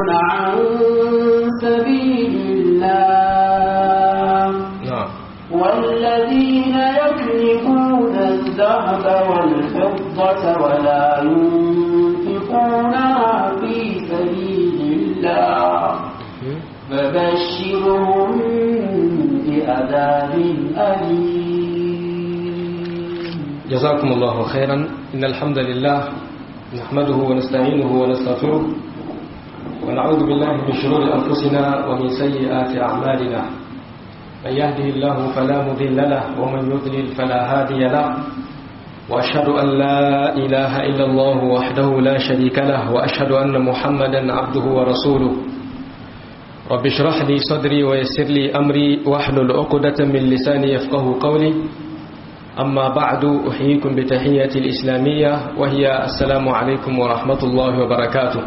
عن سبيل الله نعم والذين يكنزون الذهب والفضة ولا ينفقونها في سبيل الله فبشرهم بعذاب أليم جزاكم الله خيرا إن الحمد لله نحمده ونستعينه ونستغفره ونعوذ بالله من شرور أنفسنا ومن سيئات أعمالنا من يهده الله فلا مضل له ومن يضلل فلا هادي له وأشهد أن لا إله إلا الله وحده لا شريك له وأشهد أن محمدا عبده ورسوله رب اشرح لي صدري ويسر لي أمري واحلل عقدة من لساني يفقه قولي أما بعد أحييكم بتحية الإسلامية وهي السلام عليكم ورحمة الله وبركاته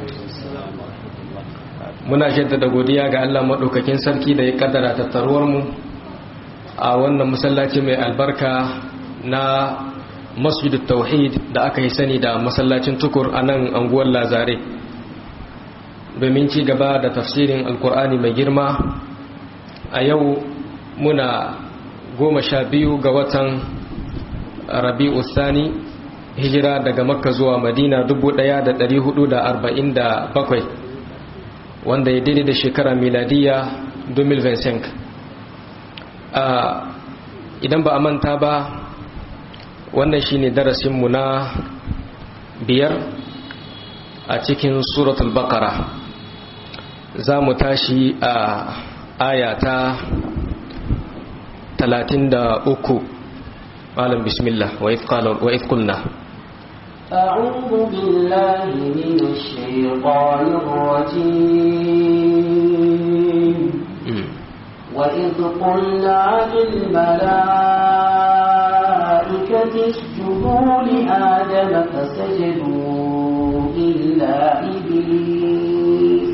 muna jaddada godiya ga Allah maɗaukakin sarki da ya kaddara tattaruwar mu a wannan masallaci mai albarka na masjidut tauhid da aka yi sani da masallacin tukur a nan anguwar lazare domin ci gaba da tafsirin alkur'ani mai girma a yau muna goma sha biyu ga watan rabi'u thani hijira daga makka zuwa madina 1447 wanda ya daidai da shekara miladiya 2025 idan ba a manta ba wannan shine darasinmu na biyar a cikin suratul baqara za mu tashi a ayata talatin da uku malam bismillah wa if qulna أعوذ بالله من الشيطان الرجيم وإذ قلنا للملائكة اسجدوا لآدم فسجدوا إلا إبليس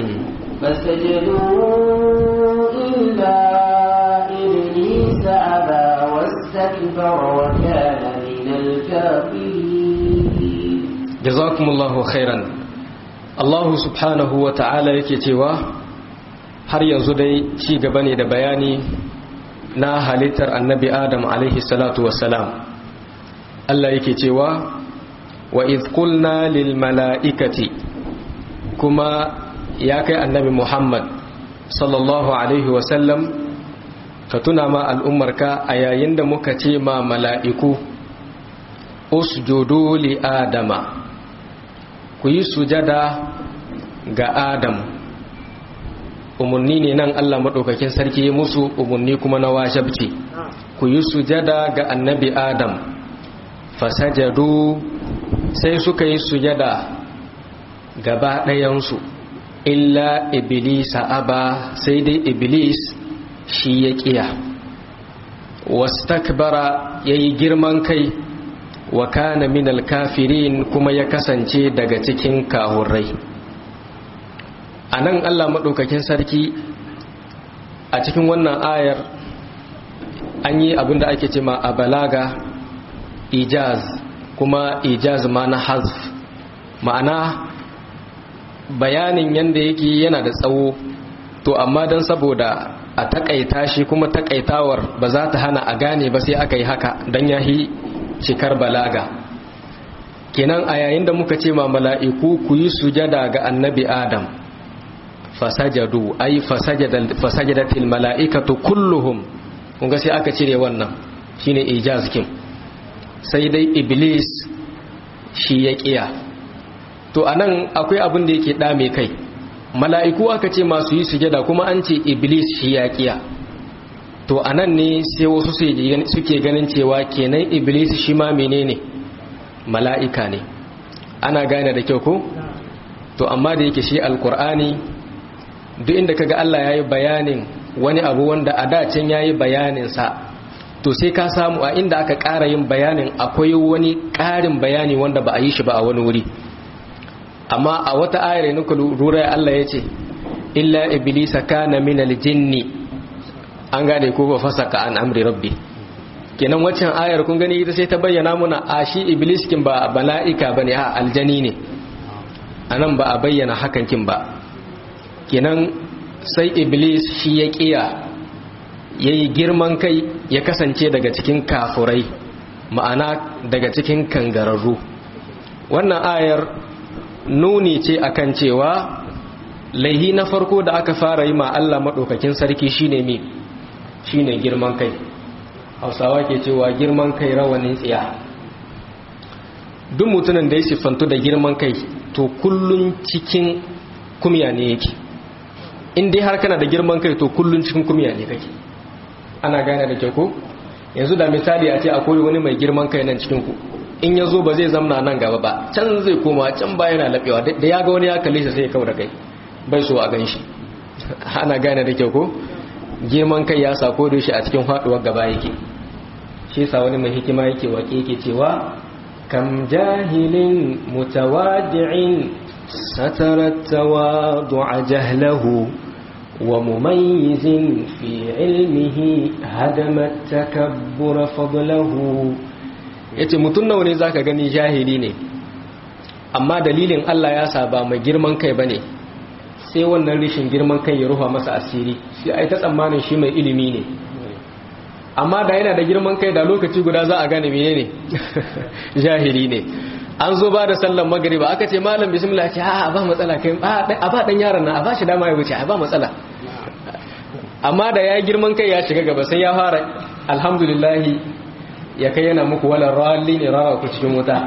فسجدوا إلا إبليس أبى واستكبر وكان من الكافرين جزاكم الله خيرا الله سبحانه وتعالى yake cewa har yanzu dai ci gaba ne da bayani na halittar annabi Adam alaihi salatu wassalam Allah yake cewa wa idh qulna lil mala'ikati kuma ya kai annabi Muhammad sallallahu alaihi wasallam ka tuna ma al'ummarka a yayin da muka ce ma mala'iku usjudu li adama ku yi sujada ga adam umarni ne nan Allah maɗaukakin sarki musu umarni kuma na wajabci ku yi sujada ga annabi adam fasajadu sai suka yi sujada gaba ɗayansu illa iblisa aba sai dai iblis shi ya ƙiya wastakbara ya yi girman kai wa kana minal kafirin kuma ya kasance daga cikin kahurrai a nan allah maɗaukakin sarki a cikin wannan ayar an yi abinda ake ce ma a balaga ijaz kuma ijaz ma na hazf ma'ana bayanin yadda yake yana da tsawo to amma don saboda a takaita shi kuma takaitawar ba za ta hana a gane ba sai aka yi haka don yahi cikar balaga kenan a yayin da muka ce ma mala'iku ku yi sujada ga annabi adam fasajadu ai fasajadatil mala'ikatu kulluhum kun ga sai aka cire wannan shine ijaz kin sai dai iblis shi ya kiya to anan akwai abin da yake dame kai mala'iku aka ce masu yi sujada kuma an ce iblis shi ya kiya to anan ne sai wasu suke ganin cewa kenan iblis shi ma menene mala'ika ne ana gane da kyau ko to amma da yake shi alkur'ani duk inda kaga Allah yayi bayanin wani abu wanda a dacin yayi bayanin sa to sai ka samu a inda aka ƙara yin bayanin akwai wani ƙarin bayani wanda ba a yi shi ba a wani wuri amma a wata ayar ne lura Allah ya ce illa iblisa kana min aljinni an gane ko ba fasaka an amri rabbi kenan waccan ayar kun gani ita sai ta bayyana muna a shi iblis kin ba mala'ika bane a aljani ne anan ba a bayyana hakan kin ba kenan sai iblis shi ya kiya yayi girman kai ya kasance daga cikin kafurai ma'ana daga cikin kangararru wannan ayar nuni ce akan cewa laihi na farko da aka fara yi ma Allah maɗaukakin sarki shine mi shine girman kai hausawa ke cewa girman kai rawanin tsiya duk mutumin da ya siffantu da girman kai to kullun cikin kumya ne yake in dai har kana da girman kai to kullun cikin kumya ne kake ana gane da ke ko yanzu da misali a ce akwai wani mai girman kai nan cikin ku in ya zo ba zai zamna nan gaba ba can zai koma can ba yana laɓewa da ya ga wani ya kalle shi sai ya kawo da kai bai so a gan shi ana gane da kyau ko girman kai ya sa kodo shi a cikin faduwar gaba yake shi sa wani mai hikima yake wake yake cewa kam jahilin mutawadi'in satarat tawadu'a jahlahu wa mumayyizin fi ilmihi hadamat takabbura fadlahu yace mutun nawa ne zaka gani jahili ne amma dalilin Allah ya sa ba mai girman kai bane sai wannan rishin girman kai ya rufa masa asiri sai ai ta tsammanin shi mai ilimi ne amma da yana da girman kai da lokaci guda za a gane menene jahili ne an zo ba da sallan magariba aka ce malam bismillah ce a ba matsala kai a ba dan yaron nan a ba shi dama ya wuce a ba matsala amma da ya girman kai ya shiga gaba sai ya fara alhamdulillah ya kai yana muku wala ralli ne rawa ku cikin wuta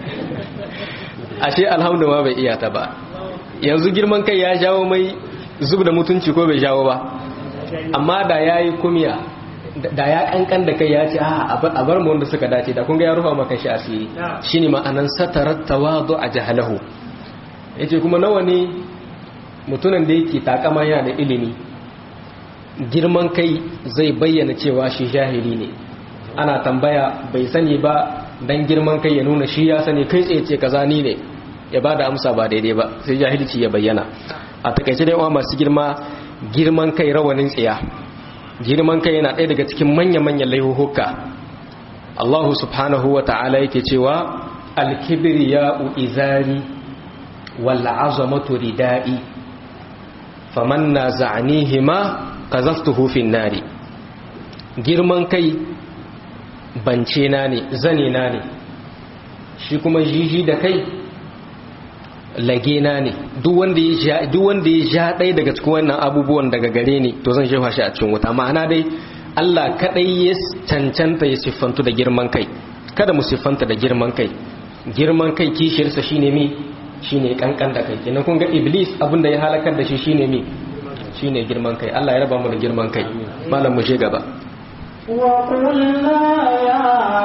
ashe alhamdulillah bai iya ta ba yanzu girman kai ya jawo mai zub da mutunci ko bai jawo ba amma da ya yi kumiya da ya kankan da kai ya ce a bar mu wanda suka dace da kunga ya rufa maka shi asiri shi ne ma'anan satarar tawadu a jahalahu ya ce kuma nawa ne mutunan da yake takama yana da ilimi girman kai zai bayyana cewa shi jahili ne ana tambaya bai sani ba dan girman kai ya nuna shi ya sani kai tsaye ce kaza ni ne ya ba da amsa ba daidai ba sai jahilci ya bayyana a takaice da yawa masu girma girman kai rawanin tsiya girman kai yana ɗaya daga cikin manya-manyan laihuhuka Allahu subhanahu wa ta'ala yake cewa alkibiri ya izari wal azamatu ridai faman na za'anihima qazaftuhu fin nari girman kai bance na ne zane na ne shi kuma jiji da kai lagena ne duk wanda ya ja ɗaya daga cikin wannan abubuwan daga gare ni to zan shefa shi a cikin wuta ma'ana dai Allah kaɗai ya cancanta ya siffantu da girman kai kada mu siffanta da girman kai girman kai kishiyarsa shine mi shine kankan da kai kenan kun ga iblis abin da ya halakar da shi shine mi shine girman kai Allah ya raba mu da girman kai malam mu je gaba وقلنا يا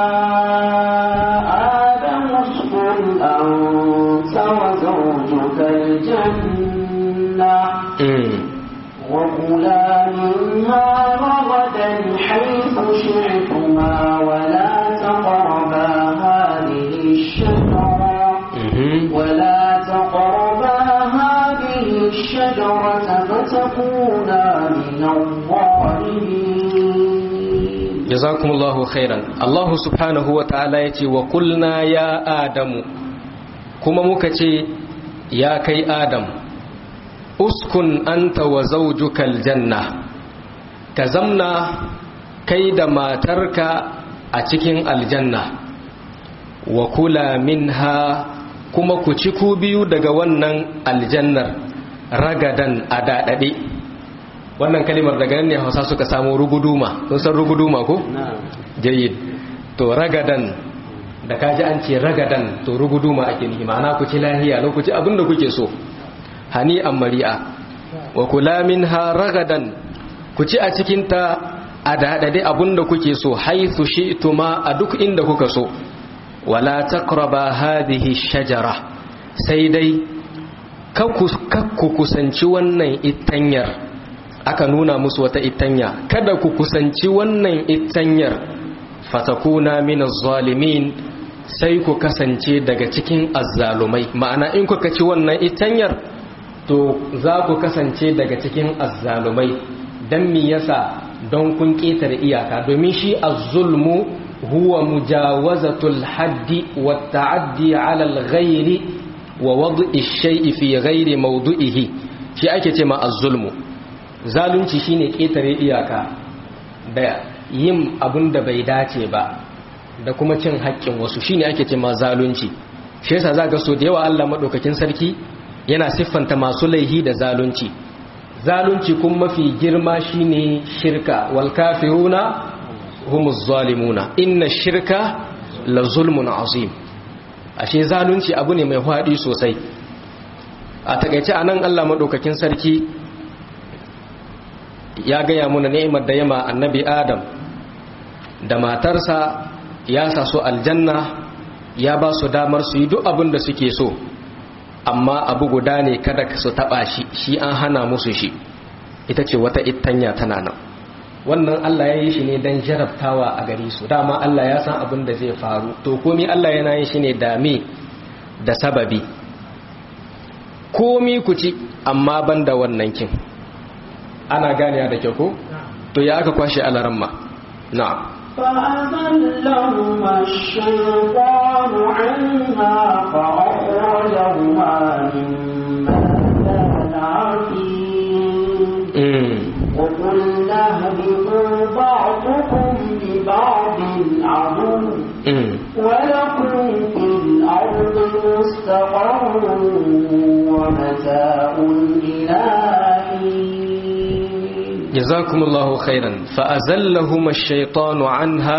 آدم اسكن أنت وزوجك الجنة وكلا منها رغدا حيث شئتما ولا تقربا هذه الشجرة ولا تقربا هذه الشجرة فتكونا من الظالمين jazakumullahu khairan Allah subhanahu wa ta'ala yace wa kulna ya adamu kuma muka ce ya kai adam uskun anta wa zawjukal janna ka zamna kai da matarka a cikin aljanna wa kula minha kuma ku ci ku biyu daga wannan aljannar ragadan a daɗaɗe wannan kalimar daga nan ne hausa suka samu ruguduma sun san ruguduma ko? jayyid to ragadan da kaji an ce ragadan to ruguduma ake nihi ma'ana ku ci lahiya lokaci abinda kuke so hani an mari'a wa kula minha ragadan ku ci a cikinta a daɗaɗe abinda kuke so haithu shi'tuma a duk inda kuka so wala taqraba hadhihi shajara sai dai kakku kusanci wannan itanyar aka nuna musu wata itanya kada ku kusanci wannan itanyar fatakuna minaz zalimin sai ku kasance daga cikin azzalumai ma'ana in kuka ci wannan itanyar to za ku kasance daga cikin azzalumai dan me yasa don kun ketare iyaka domin shi az-zulmu huwa mujawazatul haddi wat ta'addi 'ala al-ghayri wa wad'i shay'i fi ghairi mawdu'ihi shi ake ce ma az-zulmu zalunci shine ketare iyaka da yin abin da bai dace ba da kuma cin haƙƙin wasu shine ake ce ma zalunci shi yasa zaka so da yawa Allah madaukakin sarki yana siffanta masu laihi da zalunci zalunci kuma mafi girma shine shirka wal kafiruna humuz zalimuna inna shirka la zulmun azim ashe zalunci abu ne mai hwadi sosai a takaice anan Allah madaukakin sarki ya gaya muna ni'imar da yama annabi Adam da matarsa ya sa su aljanna ya ba su damar su yi duk abin da suke so amma abu guda ne kada su taba shi shi an hana musu shi ita ce wata ittanya tana nan wannan Allah ya yi shi ne don jarabtawa a gari su dama Allah ya san abin da zai faru to komi Allah yana yin shi ne dame da sababi komi ku ci amma ban da wannan kin ana ganiya da kyau ko to ya aka kwashe alaramma na'am فأذلهما الشيطان عنها فأخرجهما مما كانا فيه وقلنا اهبطوا بعضكم لبعض عدو ولكم في الأرض مستقر ومتاع إلى جزاكم الله خيرا فأزلهما الشيطان عنها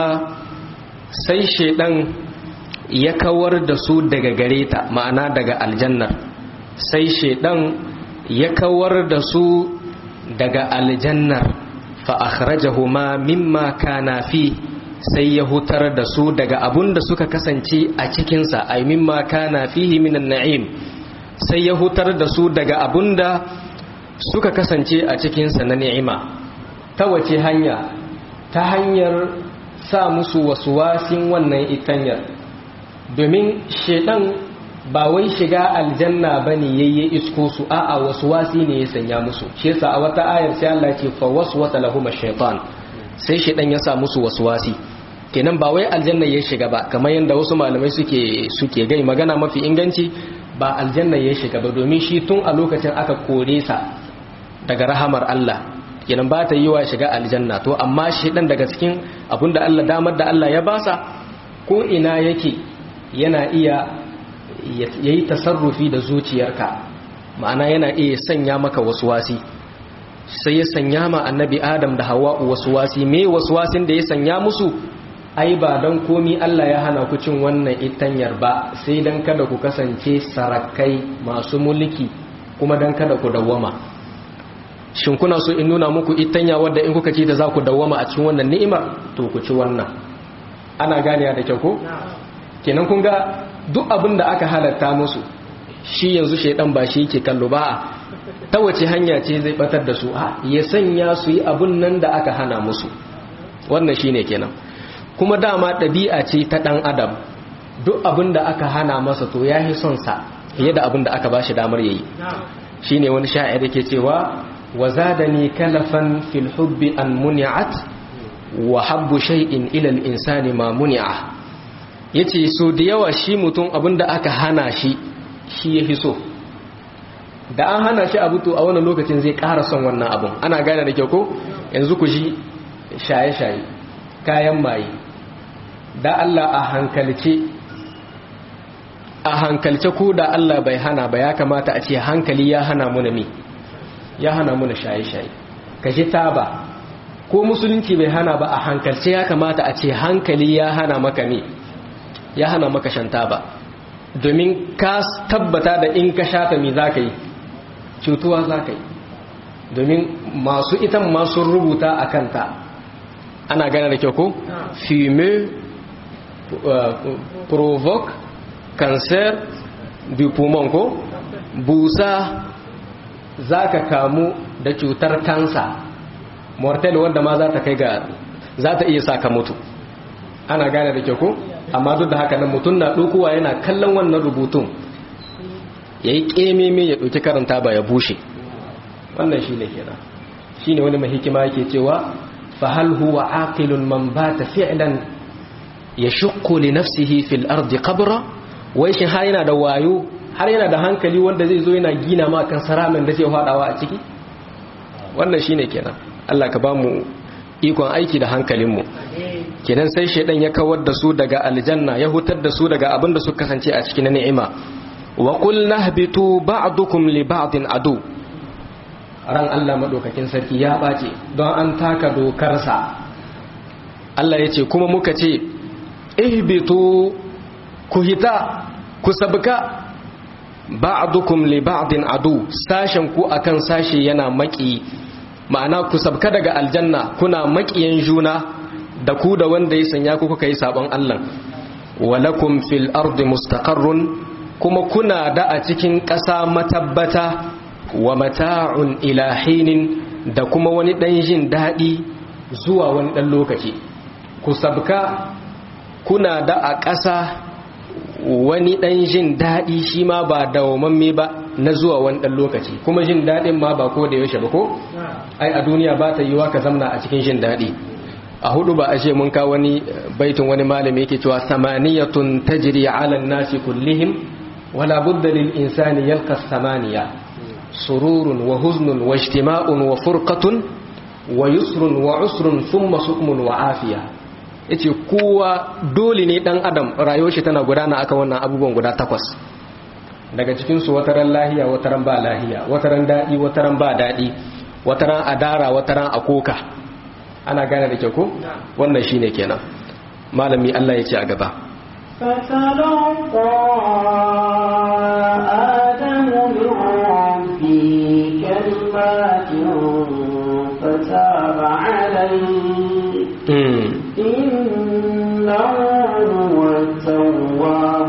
sai shaidan ya kawar da su daga gare ta ma'ana daga aljannar sai shaidan ya kawar da su daga aljannar fa akhrajahuma mimma kana fi sai ya hutar da su daga abun da suka kasance a cikinsa ay mimma kana fihi minan na'im sai ya hutar da su daga abun da suka kasance a cikinsa na ni'ima ta wace hanya ta hanyar sa musu wasuwasin wannan itanyar domin shedan ba wai shiga aljanna bane yayye isko su a'a wasuwasi ne ya sanya musu shi yasa a wata ayar sai Allah ce fa waswasa lahum ash-shaytan sai shedan ya sa musu wasuwasi kenan ba wai aljanna ya shiga ba kamar yanda wasu malamai suke suke gai magana mafi inganci ba aljanna ya shiga ba domin shi tun a lokacin aka kore sa daga rahamar Allah kenan ba ta yi wa shiga aljanna to amma shi dan daga cikin abinda Allah damar da Allah ya basa ko ina yake yana iya yayi tasarrufi da zuciyarka ma'ana yana iya sanya maka waswasi sai ya sanya ma annabi Adam da Hawwa waswasi me waswasin da ya sanya musu ai ba dan komi Allah ya hana ku cin wannan itanyar ba sai dan kada ku kasance sarakai masu mulki kuma dan kada ku dawwama shin kuna so in nuna muku itanya wadda in kuka ci ta za ku dawwama a cikin wannan ni'imar to ku ci wannan ana ganiya da kyau ko kenan kun ga duk abin da aka halatta musu shi yanzu shaidan ba shi yake kallo ba ta wace hanya ce zai batar da su ha ya sanya su yi abin nan da aka hana musu wannan shine kenan kuma dama ɗabi'a ce ta ɗan adam duk abin da aka hana masa to ya son sa fiye da abin da aka ba shi damar yayi shine wani sha'ir yake cewa wa zadani kalafan fil hubbi an muni'at wa habbu shay'in ila al insani ma muni'a yace so da yawa shi mutum abin da aka hana shi shi yafi so da an hana shi abu to a wannan lokacin zai ƙara son wannan abun ana gane da kyau ko yanzu ku ji shaye-shaye kayan maye da Allah a hankalce a hankalce ko da Allah bai hana ba ya kamata a ce hankali ya hana muna mi ya hana muna shaye-shaye ka ji taba ko musulunci bai hana ba a hankalce ya kamata a ce hankali ya hana maka mi ya hana maka shan taba domin ka tabbata da in ka shata mi za ka yi cutuwa za ka yi domin masu ita masu rubuta a kanta ana gane da kyau ko fume provoke cancer du poumon ko busa za ka kamu da cutar kansa mortal wanda ma za ta kai ga za ta iya saka mutu ana gane da kyau ko amma duk da haka nan mutum na ɗaukowa yana kallon wannan rubutun ya yi ƙememe ya ɗauki karanta ba ya bushe wannan shi ne kira shi ne wani mahikima yake cewa fahal huwa aqilun man bata fi'lan ya shukku li nafsihi fil ardi qabra wai shi ha yana da wayo har yana da hankali wanda zai zo yana gina ma kan saramin da zai hadawa a ciki wannan shine kenan Allah ka ba mu ikon aiki da hankalinmu kenan sai shaidan ya kawar da su daga aljanna ya hutar da su daga abin da suka kasance a cikin ni'ima wa qul nahbitu ba'dukum li ba'din adu ran Allah madaukakin sarki ya bace don an taka dokarsa Allah ya ce kuma muka ce ihbitu ku hita ku sabka ba'dukum li ba'din adu sashen ku akan sashe yana maki ma'ana ku sabka daga aljanna kuna makiyan juna da ku da wanda ya sanya ku kuka yi sabon Allah walakum fil ardi mustaqarrun kuma kuna da a cikin ƙasa matabbata wa mata'un ilahinin da kuma wani ɗan jin daɗi zuwa wani ɗan lokaci ku sabka kuna da a ƙasa wani ɗan jin daɗi shi ma ba dawamamme ba na zuwa wani ɗan lokaci kuma jin daɗin ma ba ko da yaushe ba ko ai a duniya ba ta yiwa ka zamna a cikin jin daɗi a hudu ba a ce mun ka wani baitin wani malami yake cewa samaniyatun tajri ala nasi kullihim wala budda lil insani yalqa samaniya sururun wa huznun wa ijtima'un wa furqatun wa yusrun wa usrun thumma sukmun wa afiya yace kowa dole ne dan adam rayuwar shi tana gudana akan wannan abubuwan guda takwas daga cikin su wataran lahiya wataran ba lahiya wataran dadi wataran ba dadi wataran adara wataran akoka ana gane da kyau ko wannan shine kenan malami Allah ya ce a gaba فتلقى آدم من ربه كلمات فتاب عليه إنه هو التواب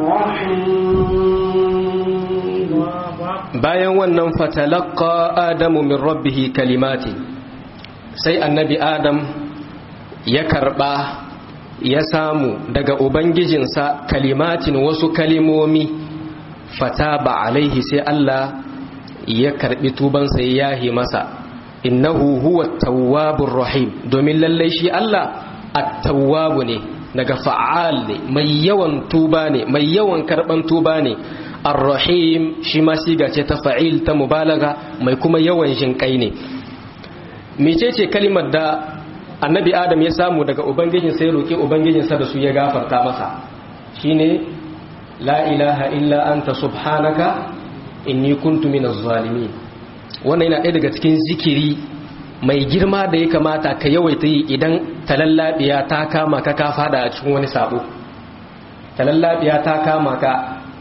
الرحيم bayan wannan fatalaqqa adamu min rabbih kalimati sai annabi adam ya karba ya samu daga ubangijinsa kalimatin wasu kalimomi fataba alaihi sai Allah ya karbi tubansa ya yahi masa innahu huwa tawwabur rahim domin lallai shi Allah at-tawwabu ne daga fa'al ne mai yawan tuba ne mai yawan karban tuba ne ar-rahim shi ma siga ce ta fa'il ta mubalaga mai kuma yawan jinkai ne mecece kalimar da annabi adam ya samu daga ubangijin sai roki ubangijinsa da su ya gafarta masa shine la ilaha illa anta subhanaka inni kuntu minaz zalimin wannan yana ɗaya daga cikin zikiri mai girma da ya kamata ka yawaita yi idan talallabiya ta kama ka ka fada a cikin wani sabo talallabiya ta kama ka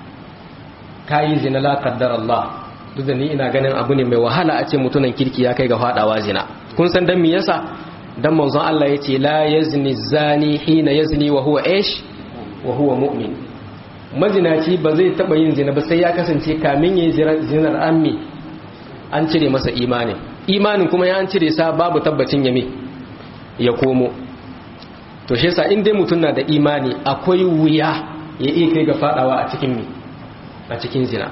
kayi zina la qaddar Allah duk da ni ina ganin abu ne mai wahala a ce mutunan kirki ya kai ga fadawa zina kun san dan me yasa dan manzon Allah yace la yazni zani hina yazni wa huwa ish wa huwa mu'min mazinaci ba zai taba yin zina ba sai ya kasance kamin yayin zinar ammi an cire masa imanin imanin kuma ya an cire sa babu tabbacin yame ya komo to shi yasa in dai mutum na da imani akwai wuya ya iya kai ga fadawa a cikin mi a cikin zina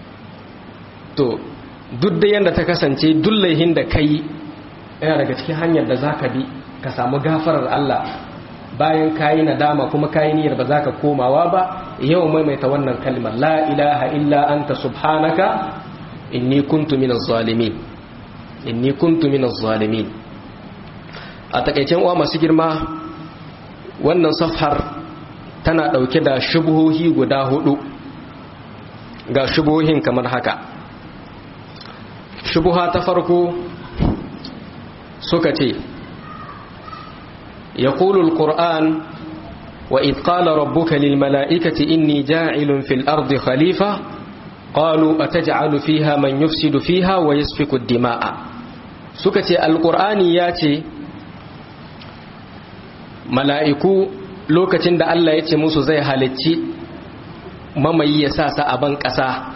to duk da yanda ta kasance duk laihin da kai yana daga cikin hanyar da zaka bi ka samu gafarar Allah bayan kayi nadama kuma kayi niyyar ba za ka komawa ba yau maimaita wannan kalmar la ilaha illa anta subhanaka inni kuntu minaz zalimin inni kuntu minaz zalimin a takaicen uwa masu girma wannan safhar tana dauke da shubuhohi guda hudu ga shubuhohin kamar haka shubuha ta farko suka ce يقول القرآن وإذ قال ربك للملائكة إني جاعل في الأرض خليفة قالوا أتجعل فيها من يفسد فيها ويسفك الدماء سكتي القرآن ياتي ملائكو lokacin da Allah ya ce musu zai halicci mamayi ya sa sa a ban ƙasa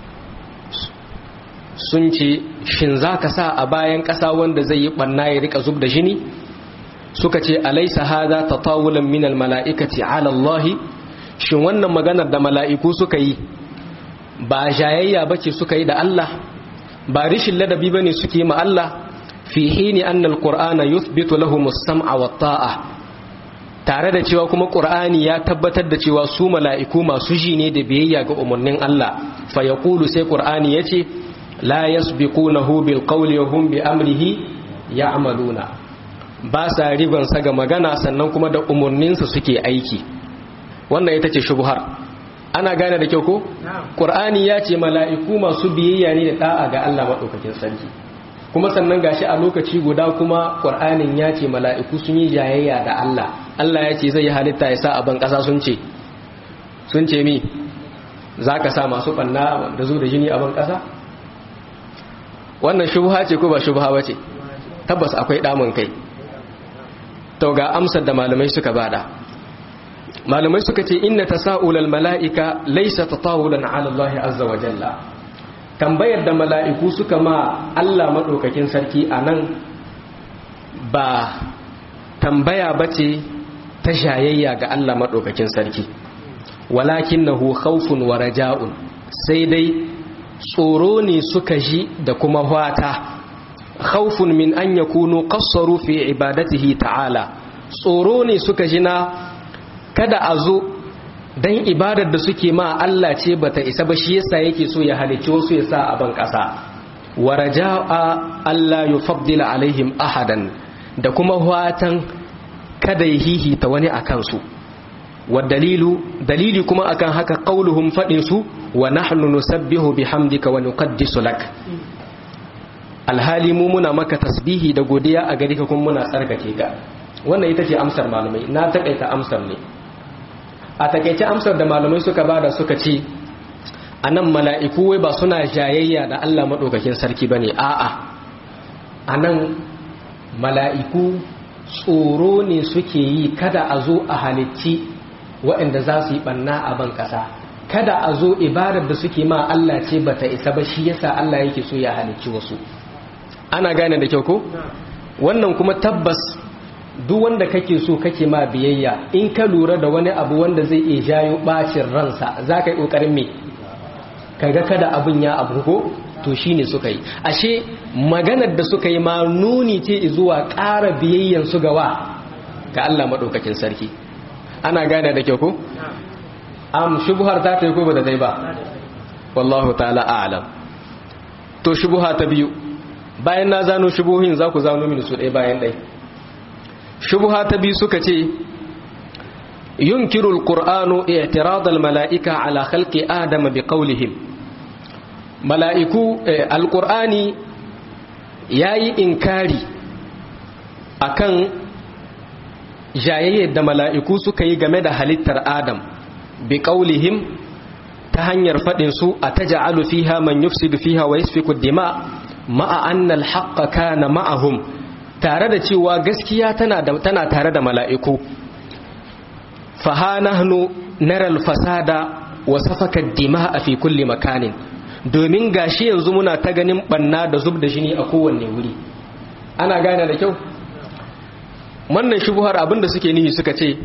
sun ce shin za ka sa a bayan ƙasa wanda zai yi ɓanna ya rika zub da jini suka ce alaisa hada tatawulan min almala'ikati ala Allah shin wannan maganar da mala'iku suka yi ba jayayya bace suka yi da Allah ba rishin ladabi bane suke yi ma Allah fi hini anna alqur'ana yuthbitu lahum as-sam'a wat ta'a tare da cewa kuma qur'ani ya tabbatar da cewa su mala'iku masu ji ne da biyayya ga umarnin Allah fa yaqulu sai qur'ani yace la yasbiqunahu bil qawli wa hum bi amrihi ya'maluna ba sa riban sa ga magana sannan kuma da umarninsa suke aiki wannan ita ce shubhar ana gane da kyau ko qur'ani ya ce mala'iku masu biyayya ne da da'a ga Allah madaukakin sarki kuma sannan gashi a lokaci guda kuma qur'anin ya ce mala'iku sun yi jayayya da Allah Allah ya ce zai halitta ya sa a ban kasa sun ce sun ce mi zaka sa masu banna da zo da jini a ban kasa wannan shubha ce ko ba shubha bace tabbas akwai damun kai to ga amsar da malamai suka bada malamai suka ce inna tasa'ulal mala'ika laysa tatawulan 'ala Allah azza wa jalla tambayar da mala'iku suka ma Allah madaukakin sarki anan ba tambaya bace ta shayayya ga Allah madaukakin sarki walakinahu khawfun wa raja'un sai dai tsoro ne suka ji da kuma fata khawfun min an yakunu qassaru fi ibadatihi ta'ala tsoro ne suka ji na kada a zo don ibadar da suke ma Allah ce bata isa ba shi yasa yake so ya halicci wasu ya sa a ban ƙasa wa raja'a Allah yufaddila alaihim ahadan da kuma watan kada ya hihita wani a kansu wa dalilu dalili kuma akan haka qauluhum fadin su wa nahnu nusabbihu bihamdika wa nuqaddisu lak alhali mu muna maka tasbihi da godiya a gari ka kuma muna tsarkake ka wannan ita ce amsar malamai na takaita amsar ne a takaice amsar da malamai suka bada suka ce a nan mala'iku wai ba suna jayayya da Allah maɗaukakin sarki ba ne a'a a nan mala'iku tsoro ne suke yi kada a zo a halicci waɗanda za su yi ɓanna a ban ƙasa kada a zo ibadar da suke ma Allah ce ba ta isa ba shi yasa Allah yake so ya halicci wasu ana gane da kyau ko wannan kuma tabbas duk wanda kake so kake ma biyayya in ka lura da wani abu wanda zai iya jayo bacin ransa za ka yi ƙoƙarin me kaga kada abin ya abu ko to shi ne suka yi ashe maganar da suka yi ma nuni ce zuwa ƙara biyayyan su gawa ga Allah maɗaukakin sarki ana gane da kyau ko am shubuhar ta ta yi ko ba da dai ba wallahu ta'ala a'lam to shubuha ta biyu bayan na zano shubuhin za ku zano mini su ɗaya bayan ɗaya shubha ta biyu suka ce yunkiru alqur'anu i'tirad almala'ika ala khalqi adama biqawlihim mala'iku alqur'ani yayi inkari akan jayayyar da mala'iku suka yi game da halittar adam biqawlihim ta hanyar fadin su ataj'alu fiha man yufsidu fiha wa yasfiku ad-dima ma'a anna al-haqqa kana ma'ahum tare da cewa gaskiya tana tare da mala'iku faha nahnu naral fasada wa safaka dima a fi kulli makanin domin gashi yanzu muna ta ganin banna da zub da jini a kowanne wuri ana gane da kyau wannan shubuhar abinda suke nihi suka ce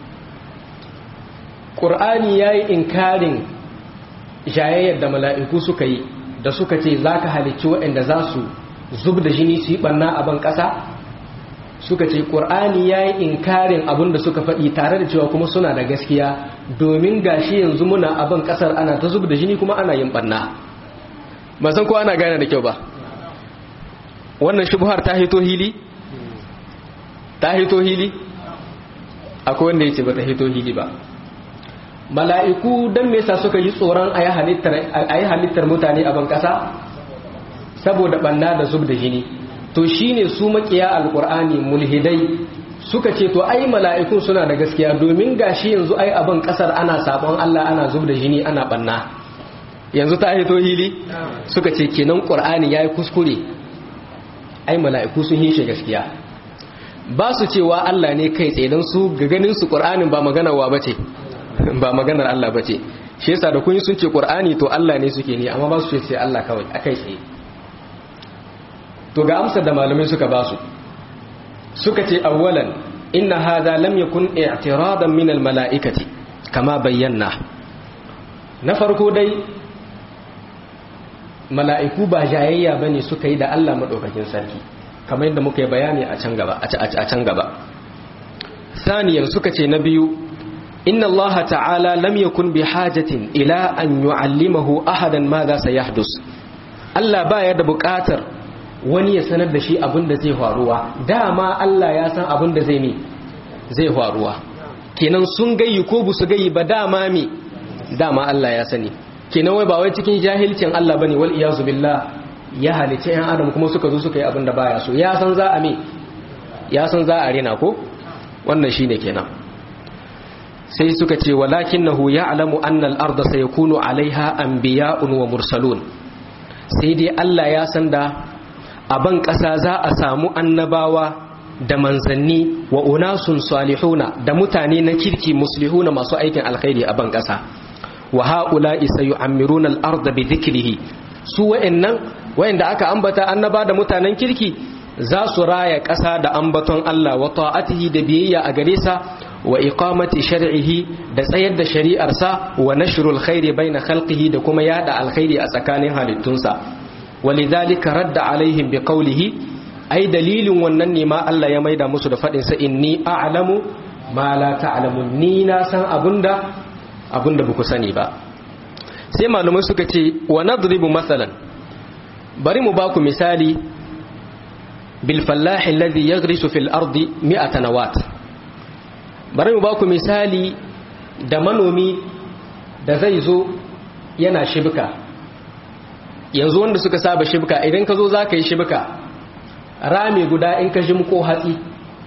ƙur'ani ya yi inkarin jayayyar da mala'iku suka yi da suka ce za ka halicci waɗanda za su zub da jini su yi ɓanna a ban ƙasa suka ce ƙur'ani ya yi inkarin abin da suka faɗi tare da cewa kuma suna da gaskiya domin gashi yanzu muna a ban ƙasar ana ta zub da jini kuma ana yin ɓanna ba san ko ana gane da kyau ba wannan shubuhar ta hito hili ta hito hili akwai wanda ya ce ba ta hito hili ba mala'iku don me yasa suka yi tsoron a yi halittar mutane a ban ƙasa saboda ɓanna da zub da jini to shine su makiya alkur'ani mulhidai suka ce to ai mala'ikun suna da gaskiya domin gashi yanzu ai abin kasar ana sabon Allah ana zub da jini ana banna yanzu ta hito hili suka ce kenan qur'ani yayi kuskure ai mala'iku sun yi shi gaskiya ba su cewa Allah ne kai tsaye dan su ga ganin su qur'anin ba maganar wa bace ba maganar Allah bace shi yasa da kun sun ce qur'ani to Allah ne suke ne amma ba su ce Allah kawai akai tsaye to ga amsar da malamai suka ba su suka ce awwalan inna hadha lam yakun i'tiradan min almala'ikati kama bayyana na farko dai mala'iku ba jayayya bane suka yi da Allah madaukakin sarki kamar yadda muka yi bayani a can gaba a can gaba saniyan suka ce na biyu inna allaha ta'ala lam yakun bi hajatin ila an yu'allimahu ahadan ma za sayahdus Allah baya da buƙatar wani ya sanar da shi abin da zai faruwa dama Allah ya san abin da zai mi zai faruwa kenan sun gayi ko bu su gayi ba dama mi dama Allah ya sani kenan wai ba wai cikin jahilcin Allah bane wal iyazu billah ya halice yan adam kuma suka zo suka yi abin da baya so ya san za a mi ya san za a rena ko wannan shine kenan sai suka ce walakinahu ya'lamu anna al-ardha sayakunu 'alayha anbiya'un wa mursalun sai dai Allah ya san da a ban ƙasa za a samu annabawa da manzanni wa unasun salihuna da mutane na kirki muslihuna masu aikin alkhairi a ban ƙasa wa ha'ula'i sayu'ammiruna al-ardha bi dhikrihi su wa'annan wa'anda aka ambata annaba da mutanen kirki za su raya ƙasa da ambaton Allah wa ta'atihi da biyayya a gare sa wa iqamati shar'ihi da tsayar da shari'arsa wa nashrul khairi baina khalqihi da kuma yada alkhairi a tsakanin halittunsa walidhalika radda alaihim biqawlihi ai dalilin wannan ne ma Allah ya maida musu da fadin sa inni a'lamu ma la ta'lamun ni na san abunda abunda baku sani ba sai malumai suka ce wa nadribu masalan bari mu baku misali bil fallahi alladhi yaghrisu fil ardi mi'ata nawat bari mu baku misali da manomi da zai zo yana shibka yanzu wanda suka saba shibka idan ka zo za ka yi shibka rami guda in ka jimko hatsi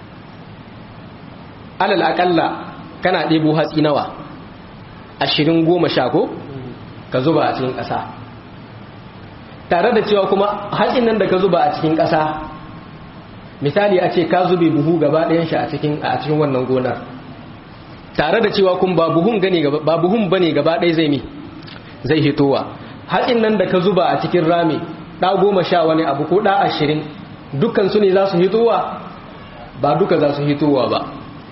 alal akalla kana ɗebo hatsi nawa ashirin goma sha ko ka zuba a cikin ƙasa tare da cewa kuma hatsin nan da ka zuba a cikin ƙasa misali a ce ka zube buhu gaba ɗayan shi a cikin wannan gonar tare da cewa kun ba buhun gane gaba ba buhun bane gaba ɗaya zai mi zai hitowa hatsin nan da ka zuba a cikin rami ɗa goma sha wani abu ko ɗa ashirin dukkan su ne za su hitowa ba duka za su hitowa ba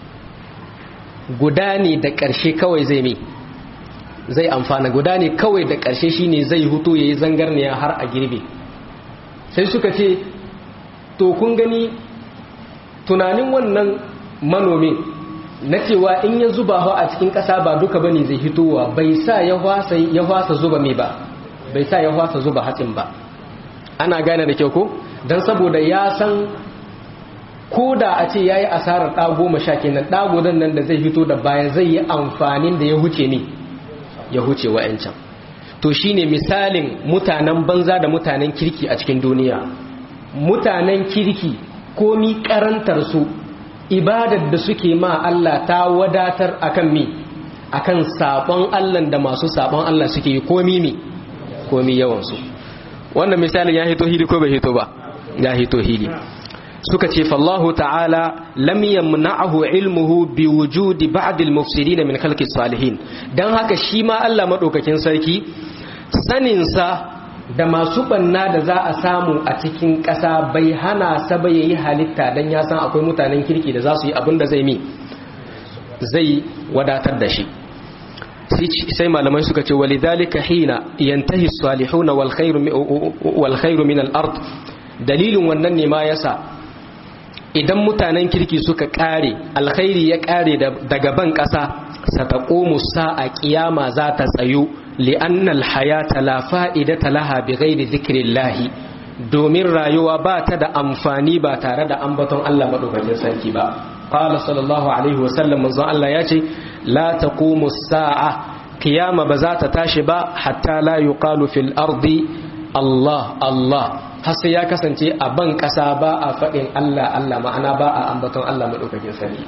guda ne da ƙarshe kawai zai mi zai amfana guda ne kawai da ƙarshe shine zai hutu ya yi zangarniya har a girbe sai suka ce to kun gani tunanin wannan manomin na cewa in ya zuba a cikin ƙasa ba duka bane zai hitowa bai sa ya hwasa zuba mai ba bai sa ya hwasa zuba hatsin ba ana gane da kyau ko don saboda ya san ko da a ce ya yi asarar ɗa goma sha kenan ɗa gudan nan da zai hito da baya zai yi amfanin da ya huce ne ya huce wa'yancan to shine misalin mutanen banza da mutanen kirki a cikin duniya mutanen kirki komi karantar su ibadar da suke ma Allah ta wadatar akan mi akan sabon Allah da masu sabon Allah suke yi komi mi komi yawansu wannan misalin ya hito hili ko bai hito ba ya hito hili suka ce fallahu ta'ala lam yamna'ahu ilmuhu bi wujudi ba'd al-mufsidin min khalqi salihin dan haka shi ma Allah madaukakin sarki sanin sa da masu banna da za a samu a cikin ƙasa bai hana sa ba yayi halitta dan ya san akwai mutanen kirki da za su yi abin da zai mi zai wadatar da shi sai malamai suka ce walidhalika hina yantahi as-salihuna wal khairu wal khairu min al-ard dalilin wannan ne ma yasa idan mutanen kirki suka kare alkhairi ya kare daga ban ƙasa sataqumu sa'a kiyama za ta tsayo li'anna alhayata la fa'idata laha bighairi dhikrillah domin rayuwa ba ta da amfani ba tare da ambaton Allah madaukakin sarki ba qala sallallahu alaihi wa sallam manzo Allah ya ce la taqumu sa'a kiyama ba za ta tashi ba hatta la yuqalu fil ardi Allah Allah har sai ya kasance a ban ƙasa ba a faɗin Allah Allah ma'ana ba a ambaton Allah maɗaukakin sarki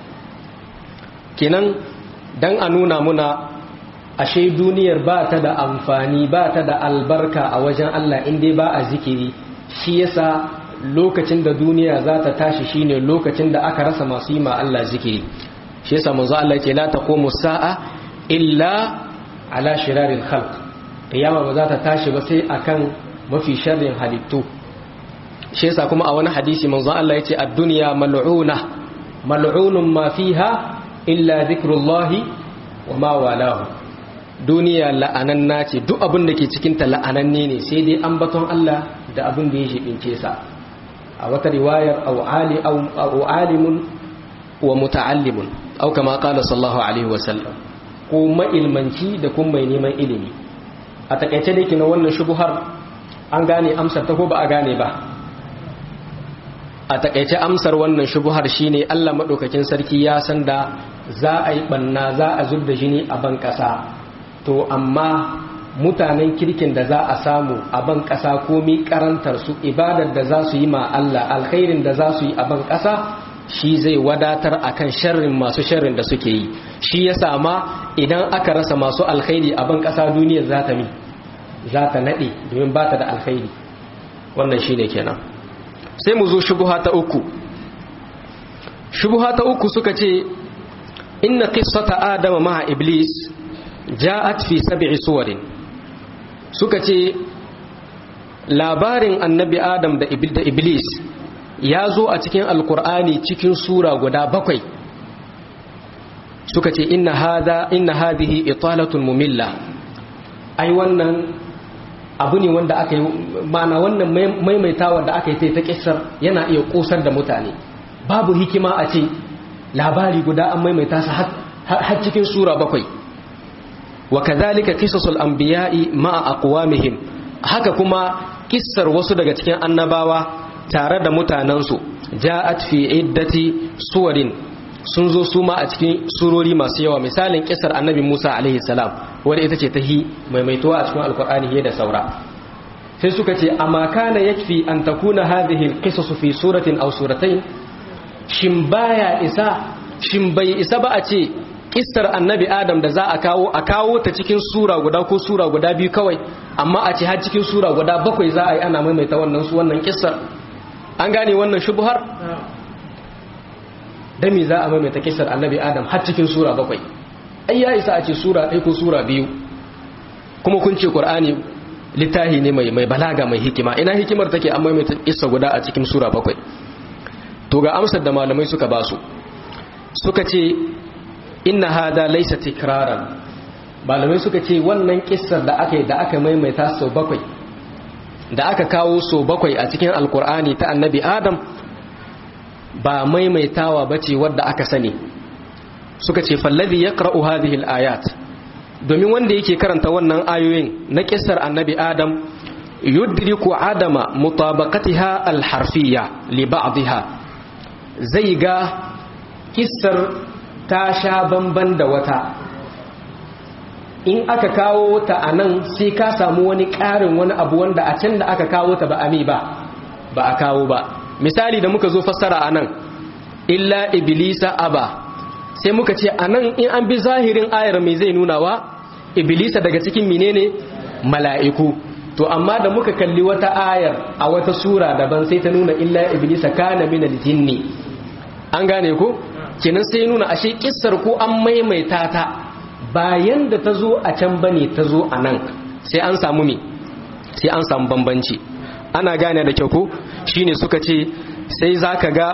kenan dan a nuna muna ashe duniyar ba ta da amfani ba ta da albarka a wajen Allah in dai ba a zikiri shi yasa lokacin da duniya za ta tashi shine lokacin da aka rasa masu yi ma Allah zikiri shi yasa manzo Allah ce la taqumu sa'a illa ala shiraril khalq kiyama ba za ta tashi ba sai akan mafi sharrin halittu shi yasa kuma a wani hadisi manzo Allah yace ad-dunya mal'una mal'unun ma fiha illa dhikrullahi wa ma walahu duniya la'ananna ce duk abin da ke cikin ta la'ananne ne sai dai ambaton Allah da abin da ya shibince sa a wata riwayar aw ali aw alimun wa muta'allimun au kama qala sallallahu alaihi wasallam ko mailmanci da kuma mai neman ilimi a takaice da na wannan shubuhar an gane amsar ta ko ba a gane ba a takaice amsar wannan shubuhar shine Allah madaukakin sarki ya san da za a yi banna za a zub da jini a ban kasa to amma mutanen kirkin da za a samu a ban kasa komi karantar su ibadar da za su yi ma Allah alkhairin da za su yi a ban kasa shi zai wadatar akan sharrin masu sharrin da suke yi shi ya sama idan aka rasa masu alkhairi a ban kasa duniyar za ta mi za ta nade domin ba ta da alkhairi wannan shine kenan sai mu zo shubuha ta uku shubuha ta uku suka ce inna qissata adama ma'a iblis ja'at fi sab'i suwarin suka ce labarin annabi adam da iblis ya zo a cikin alkur'ani cikin sura guda bakwai suka ce inna hadha inna hadhihi italatun mumilla ai wannan abu ne wanda aka yi mana wannan maimaitawa da aka yi ta kissar yana iya kosar da mutane babu hikima a ce labari guda an maimaita su har cikin sura bakwai wa kadhalika qisasul anbiya'i ma'a aqwamihim haka kuma kissar wasu daga cikin annabawa tare da mutanensu ja'at fi iddati suwarin sun zo su ma a cikin surori masu yawa misalin kisar annabi Musa alaihi salam wadda ita ce ta hi maimaituwa a cikin alkur'ani da saura sai suka ce amma kana yakfi an takuna hadhihi alqisas fi suratin aw suratayn shin baya isa shin bai isa ba a ce kissar annabi adam da za a kawo a kawo ta cikin sura guda ko sura guda biyu kawai amma a ce har cikin sura guda bakwai za a yi ana maimaita wannan su wannan kissar an gane wannan shubuhar dami za a maimaita kissar annabi adam har cikin sura bakwai ai ya isa a ce sura ɗaya ko sura biyu kuma kun ce qur'ani littahi ne mai mai balaga mai hikima ina hikimar take an maimaita kissa guda a cikin sura bakwai to ga amsar da malamai suka basu suka ce inna hada laysa tikraran malamai suka ce wannan kissar da aka yi da aka maimaita sau bakwai da aka kawo sau bakwai a cikin alkur'ani ta annabi adam ba maimaitawa ba ce wadda aka sani suka ce fallazi ya ƙara'u hadihil ayat domin wanda yake karanta wannan ayoyin na kissar annabi adam yudriku adama mutabaqatiha alharfiyya li ba'dha zai ga kissar ta sha bamban da wata in aka kawo ta a nan sai ka samu wani ƙarin wani abu wanda a can da aka kawo ta ba a mi ba ba a kawo ba misali da muka zo fassara a nan illa iblisa aba sai muka ce a nan in an bi zahirin ayar mai zai nunawa iblisa daga cikin menene mala'iku to amma da muka kalli wata ayar a wata sura daban sai ta nuna illa iblisa kana minal jinni an gane ko kenan sai nuna ashe kissar ko an maimaita ta bayan da ta zo a can bane ta zo a nan sai an samu me sai an samu bambanci ana gane da kyau ko shine suka ce sai zaka ga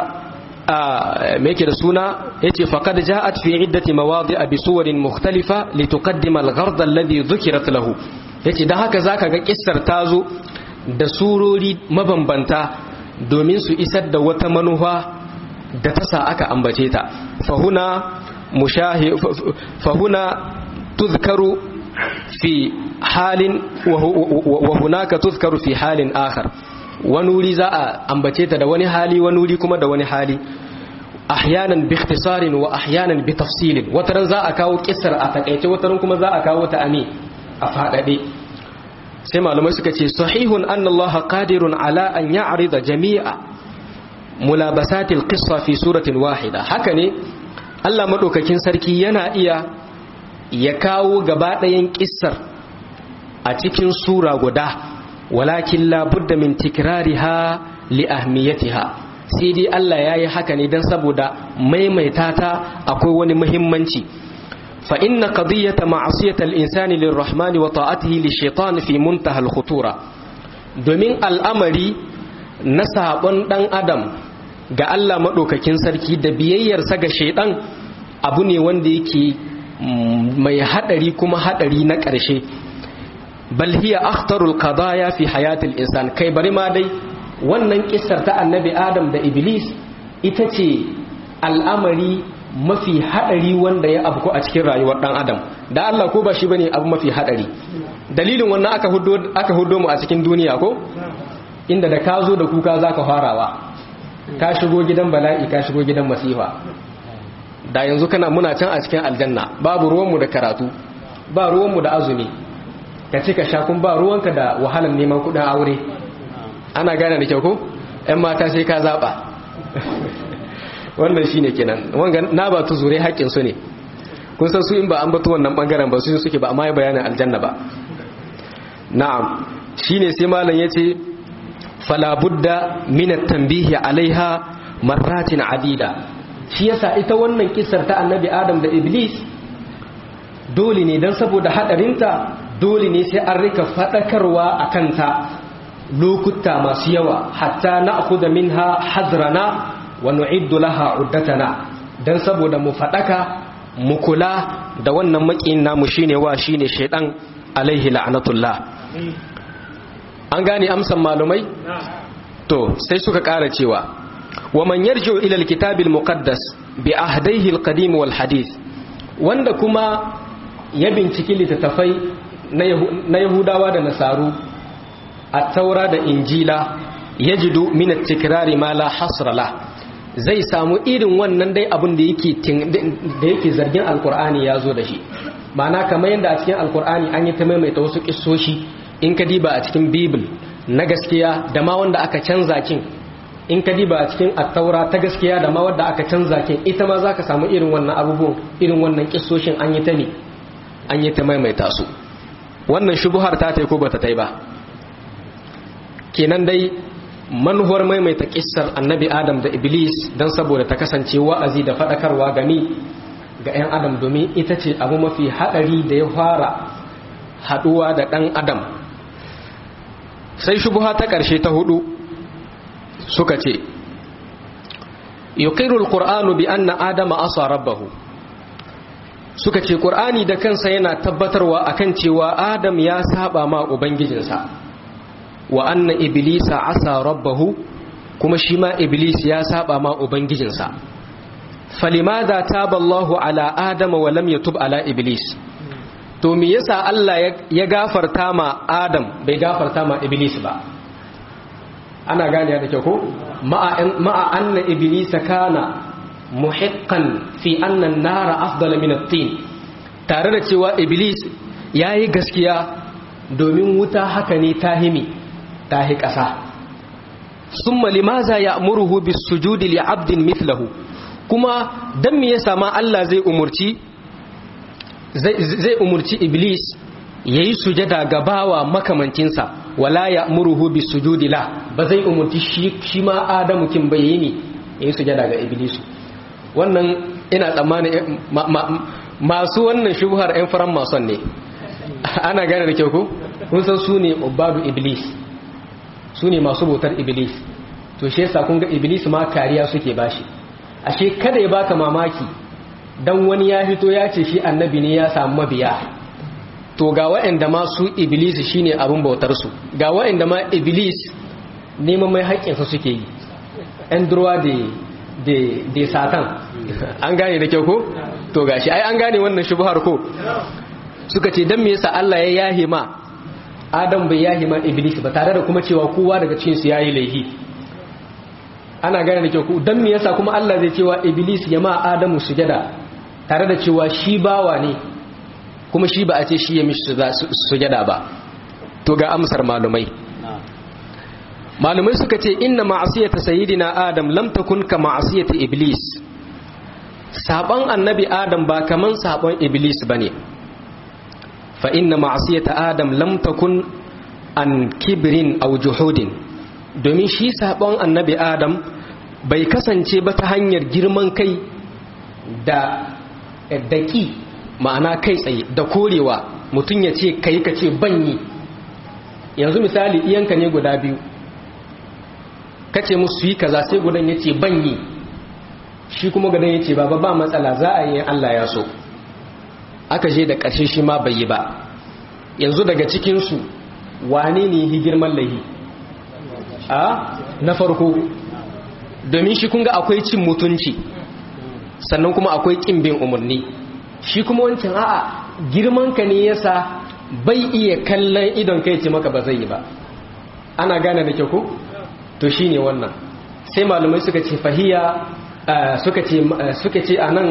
me yake da suna yace faqad ja'at fi iddati mawadi'a bi suwarin mukhtalifa lituqaddima al-ghard alladhi dhukirat lahu yace dan haka zaka ga kissar ta zo da surori mabambanta domin su isar da wata manufa da ta sa aka ambace ta fahuna mushahi fahuna tuzkaru fi halin wa hunaka tuzkaru fi halin akhar wani wuri za a ambace ta da wani hali wani wuri kuma da wani hali ahyanan bi ikhtisarin wa ahyanan bi tafsilin wataran za a kawo kissar a takaice wataran kuma za a kawo ta ami a fadade sai malamai suka ce sahihun anna allaha qadirun ala an ya'rida jami'a mulabasatil qissa fi suratin wahida haka ne Allah madaukakin sarki yana iya ya kawo gaba ɗayan kissar a cikin sura guda walakin la budda min tikrariha li ahmiyatiha sai dai Allah yayi haka ne dan saboda maimaita ta akwai wani muhimmanci fa inna qadiyata ma'asiyatal insani lirrahmani wa ta'atihi lishaitan fi muntaha al-khutura domin al'amari na sabon dan adam ga Allah maɗaukakin sarki da biyayyarsa ga shaidan abu ne wanda yake mai haɗari kuma haɗari na ƙarshe bal hiya akhtarul qadaya fi hayatil insan kai bari ma dai wannan kissar ta annabi adam da iblis ita ce al'amari mafi hadari wanda ya abu a cikin rayuwar dan adam da Allah ko ba shi bane abu mafi hadari dalilin wannan aka hudo aka hudo mu a cikin duniya ko inda da ka zo da kuka zaka farawa ka shigo gidan bala'i ka shigo gidan masifa da yanzu kana muna can a cikin aljanna babu ruwanmu da karatu ba ruwanmu da azumi ka ci ka sha kun ba ruwanka da wahalar neman kudin aure ana gane da kyau ko ƴan mata sai ka zaba wannan shine kenan wanga na ba tu zure haƙƙin su ne kun san su in ba an batu wannan bangaren ba su suke ba amma ya bayanin aljanna ba na'am shine sai malam yace fala budda min at-tanbihi alaiha marratin adida shi yasa ita wannan kissar ta annabi adam da iblis dole ne dan saboda hadarinta dole ne sai an rika fadakarwa akan ta lokuta masu yawa hatta na'khudha minha hazrana wa nu'iddu laha uddatana dan saboda mu fadaka mu kula da wannan makiyin namu shine wa shine shaydan alaihi la'natullah an gane amsan malumai to sai suka kara cewa wa man yarji'u ila alkitabil muqaddas bi ahdayhi alqadim wal hadith wanda kuma ya binciki littattafai na yahudawa da nasaru at-taura da injila yajidu min at-tikrari ma la hasra la zai samu irin wannan dai abin da yake da yake zargin alqur'ani yazo da shi ma'ana kamar yadda a cikin alqur'ani an yi ta maimaita wasu kissoshi in ka diba a cikin bibil na gaskiya da ma wanda aka canza kin in ka diba a cikin attaura ta gaskiya da ma wanda aka canza kin ita ma za ka samu irin wannan abubuwan irin wannan kissoshin an yi ta ne an yi ta maimaita su wannan shubuhar ta tai ko bata tai ba kenan dai manuwar maimaita kissar annabi adam da iblis don saboda ta kasance wa'azi da faɗakarwa gani ga 'yan adam domin ita ce abu mafi haɗari da ya fara haɗuwa da ɗan adam sai shubuha ta ƙarshe ta hudu suka ce yuqiru alqur'anu bi anna adama asa rabbahu suka ce qur'ani da kansa yana tabbatarwa akan cewa adam ya saba ma ubangijinsa wa anna iblisa asa rabbahu kuma shi ma iblis ya saba ma ubangijinsa falimadha taba Allahu ala adama wa lam yatub ala iblis to me yasa Allah ya gafarta ma Adam bai gafarta ma Iblis ba ana gane da kyau ko ma'a anna Iblis kana muhiqqan fi anna an-nara afdala min at-tin tare da cewa Iblis yayi gaskiya domin wuta haka ne tahimi tahi kasa summa limaza ya'muruhu bis-sujudi li 'abdin mithlahu kuma dan me yasa ma Allah zai umurci zai umurci iblis ya yi sujada ga bawa makamancinsa wala ya muruhu bi sujudi la ba zai umurci shi ma adamu kin bai yi ne ya yi sujada ga iblis wannan ina tsammanin masu wannan shubuhar 'yan faran mason ne ana gane da kyau ko kun san su ne ubadu iblis su ne masu bautar iblis to shi yasa kun ga iblis ma kariya suke bashi ashe kada ya baka mamaki dan wani ya fito ya ce shi annabi ne ya samu mabiya to ga wa'anda ma su iblis shine abin bautar su ga wa'anda ma iblis neman mai haƙƙinsa suke yi ɗan durwa da satan an gane da kyau ko to gashi ai an gane wannan shubhar ko suka ce dan me yasa Allah ya yahe ma Adam bai yahe ma iblis ba tare da kuma cewa kowa daga cikin su yayi laifi ana gane da kyau ko dan me yasa kuma Allah zai cewa iblis ya ma Adamu sujada tare da cewa shi bawa ne kuma shi ba a ce shi ya mishi sujada ba to ga amsar malumai malumai suka ce inna ma'asiyata sayyidina adam lam takun ka ma'asiyati iblis saban annabi adam ba kaman saban iblis bane fa inna ma'asiyata adam lam takun an kibrin aw juhudin domin shi saban annabi adam bai kasance ba ta hanyar girman kai da daki ma'ana kai tsaye da korewa mutum ya ce kai ka ce banyi yanzu misali iyanka ne guda biyu kace musu yi kaza sai gudan ya ce banyi shi kuma gudan ya ce baba ba matsala za a yi Allah ya so aka je da ƙarshe shi ma bai yi ba yanzu daga cikinsu wane ne yi girman laihi a na farko domin shi kunga akwai cin mutunci sannan kuma akwai kin bin umarni shi kuma wancan a'a girman ka ne yasa bai iya kallon idon kai ce maka ba zai yi ba ana gane da kyau ko to shine wannan sai malumai suka ce fahiya suka ce suka ce anan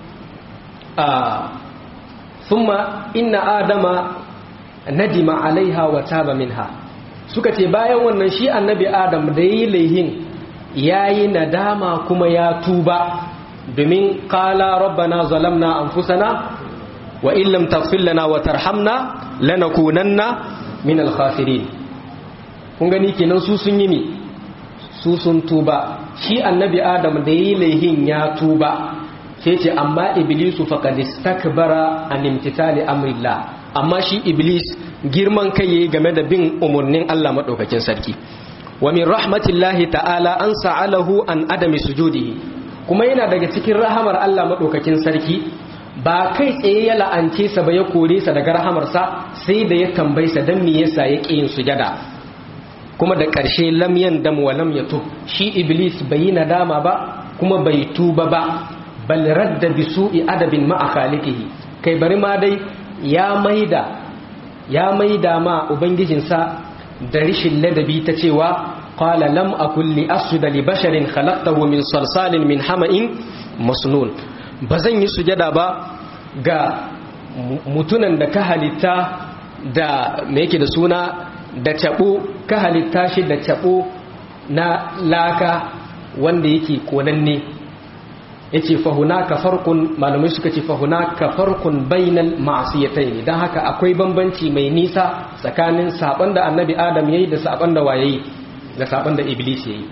thumma inna adama nadima alaiha wa taba minha suka ce bayan wannan shi annabi adam da yi laihin yayi nadama kuma ya tuba domin qala rabbana zalamna anfusana wa in lam taghfir lana wa tarhamna lanakunanna min al-khasirin kun gani kenan su sun yi mi su sun tuba shi annabi adam da yi laihin ya tuba sai ce amma iblisu faqad istakbara an imtithali amrillah amma shi iblis girman kai yayi game da bin umurnin Allah madaukakin sarki wa min rahmatillahi ta'ala an sa'alahu an adami sujudihi kuma yana daga cikin rahamar Allah madaukakin sarki ba kai tsaye ya la'ance sa ba ya kore sa daga rahamarsa sai da ya tambaye sa dan me yasa ya yin sujada kuma da ƙarshe lam yandam wa lam yatub shi iblis bai yi nadama ba kuma bai tuba ba bal radda bi su'i adabin ma'a khaliqihi kai bari ma dai ya maida ya maida ma ubangijinsa da rishin ladabi ta cewa qala lam akul li asjuda li basharin khalaqtahu min salsalin min hama'in masnun bazan yi sujada ba ga mutunan da ka halitta da me yake da suna da cabo ka halitta shi da cabo na laka wanda yake konanne yace fa hunaka farqun malamai suka ce fa hunaka farqun bainal ma'siyatayn dan haka akwai bambanci mai nisa tsakanin saban da annabi adam yayi da saban da waye da saban da iblis yayi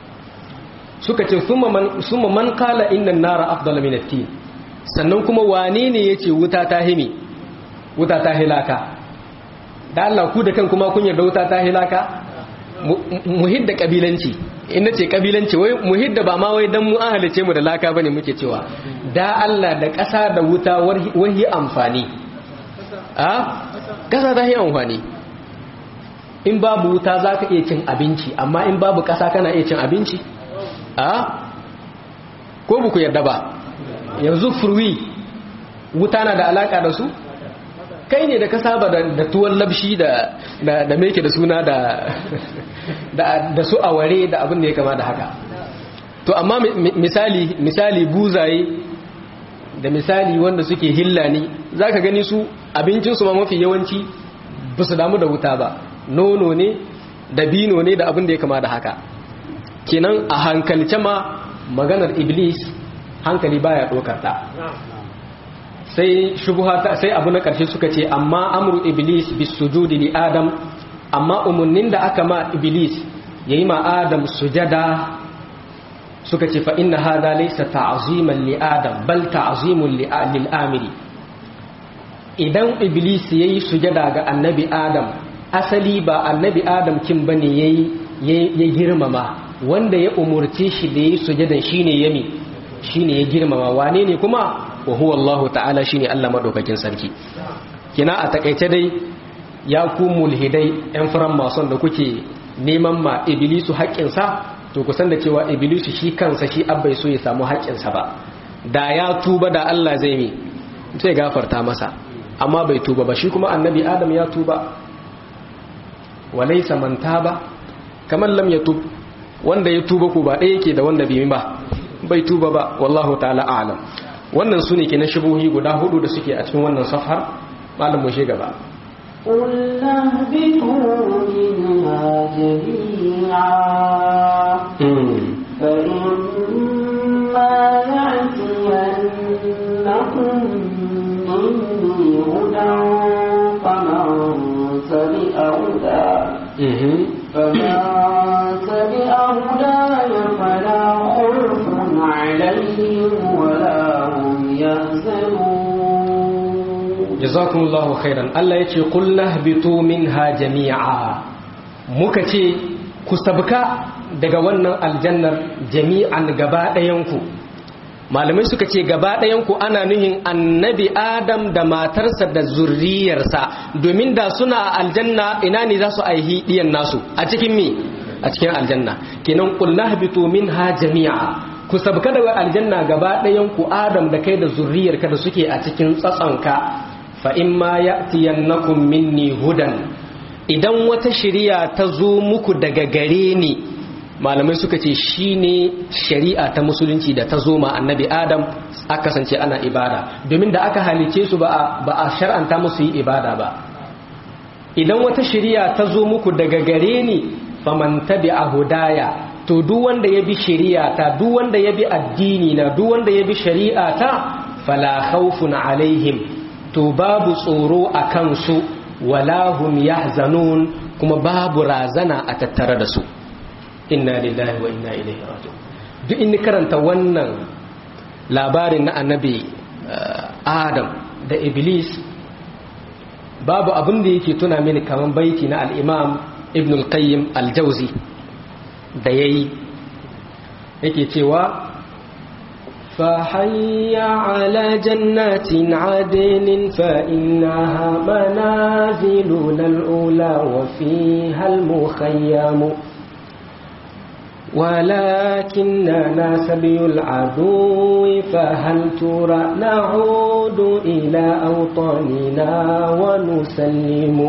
suka ce summa man summa man qala inna an-nara afdalu min at-tin sannan kuma wane ne yace wuta ta himi wuta ta hilaka da Allah ku da kan kuma kun yarda wuta ta hilaka muhidda kabilanci in nace kabilanci wai muhidda ba ma wai dan mu an halice mu da laka bane muke cewa da Allah da ƙasa da wuta wahi amfani a ƙasa ta yi amfani in babu wuta za ka iya cin abinci amma in babu ƙasa kana iya cin abinci a ko buku yarda ba yanzu furwi wuta na da alaka da su kai ne da ka saba da tuwon labshi da da meke da suna da da su aware da abin da ya kama da haka to amma misali misali buzaye da misali wanda suke hillani zaka gani su abincinsu ma mafi yawanci ba su damu da wuta ba nono ne da bino ne da abin da ya kama da haka kenan a hankalce ma maganar iblis hankali baya ɗaukar ta sai shubuhata sai abu na ƙarshe suka ce amma amru iblis bis sujudi li adam amma umarnin da aka ma iblis yayi ma adam sujada suka ce fa inna hada laysa ta'ziman li adam bal ta'zimun lil amiri idan iblis yayi sujada ga annabi adam asali ba annabi adam kin bane yayi ya girmama wanda ya umurce shi da yayi sujadan shine yami shine ya girmama wane ne kuma wa huwa Allah ta'ala shine Allah madaukakin sarki kina a takaice dai ya ku mulhidai yan faran mason da kuke neman ma iblisu haƙƙinsa to ku san da cewa iblisu shi kansa shi abbai so ya samu haƙƙinsa ba da ya tuba da Allah zai mi sai gafarta masa amma bai tuba ba shi kuma annabi adam ya tuba walaysa man taba kamar lam yatub wanda ya tuba ku ba ɗaya yake da wanda bai ba bai tuba ba wallahu ta'ala a'lam wannan su ne ke na shubuhi guda hudu da suke a cikin wannan safar malam mu gaba قل اهبطوا منها جميعا فإما يأتينكم مني هدى فمن تبع هداي فمن تبع هداي فلا خوف عليهم ولا هم يحزنون jazakumullahu khairan Allah yace qul lahbitu minha jami'a muka ce ku sabka daga wannan aljannar jami'an gaba ɗayanku malamai suka ce gaba ɗayanku ana nuhin annabi adam da matarsa da zurriyarsa domin da suna a aljanna ina ne za su aihi ɗiyan nasu a cikin mi a cikin aljanna kenan qul lahbitu minha jami'a ku sabka daga aljanna gaba ɗayan ku adam da kai da zurriyarka da suke a cikin tsatsonka fa in ma ya'tiyannakum minni hudan idan wata shari'a ta zo muku daga gare ni malamai suka ce shine shari'a ta musulunci da ta zo ma annabi adam aka kasance ana ibada domin da aka halice su ba a shar'anta musu yi ibada ba idan wata shari'a ta zo muku daga gare ni faman tabi'a hudaya to duk wanda ya bi shari'a ta duk wanda ya bi addini na duk wanda ya bi shari'a ta fala khawfun alaihim to babu tsoro a kansu wala hum yahzanun kuma babu razana a tattare da su inna lillahi wa inna ilaihi raji'un duk in karanta wannan labarin na annabi adam da iblis babu abin da yake tuna mini kaman baiti na al-imam ibn al-qayyim al-jawzi da yayi yake cewa فحي على جنات عدن فإنها منازلنا الأولى وفيها المخيم ولكننا سبي العدو فهل ترى نعود إلى أوطاننا ونسلم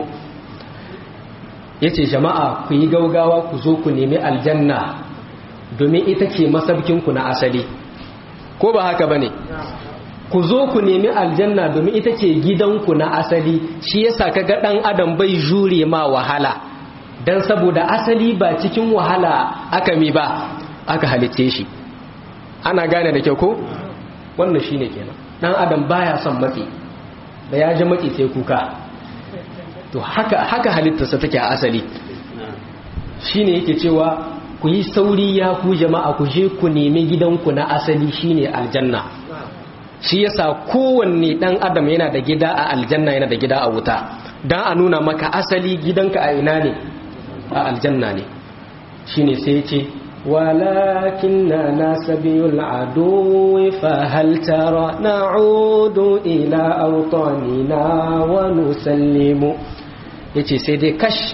yace jama'a ku yi gaugawa ku zo ku nemi aljanna domin ita ce masabkinku na asali ko ba haka bane ku zo ku nemi aljanna domin ita ce gidanku na asali shi yasa kaga dan adam bai jure ma wahala dan saboda asali ba cikin wahala aka mi ba aka halice shi ana gane da kyau ko wannan shine kenan dan adam baya son matsi da ya ji matsi sai kuka to haka haka halittarsa take a asali shine yake cewa ku yi sauri ya ku jama'a ku je ku nemi gidanku na asali shine aljanna shi yasa kowanne dan adam yana da gida a aljanna yana da gida a wuta dan a nuna maka asali gidanka a ina ne a aljanna ne shine sai ya ce ولكننا سبي العدو فهل ترى نعود إلى أوطاننا ونسلم yace sai dai kash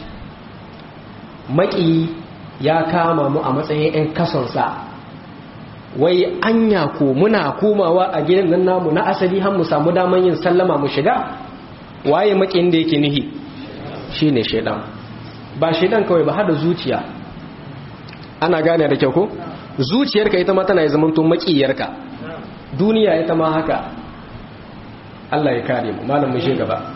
maki ya kama mu a matsayin 'yan kasonsa wai anya ko muna komawa a gidan nan namu na asali har mu samu daman yin sallama mu shiga waye makin da yake nihi shine shedan ba shedan kawai ba har da zuciya ana gane da kyau ko zuciyarka ita ma tana zaman to makiyarka duniya ita ma haka Allah ya kare mu malam mu shi gaba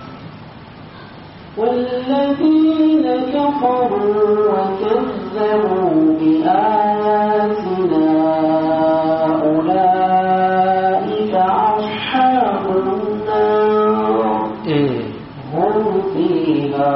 والذين كفروا وكذبوا بآياتنا أولئك أصحاب النار هم فيها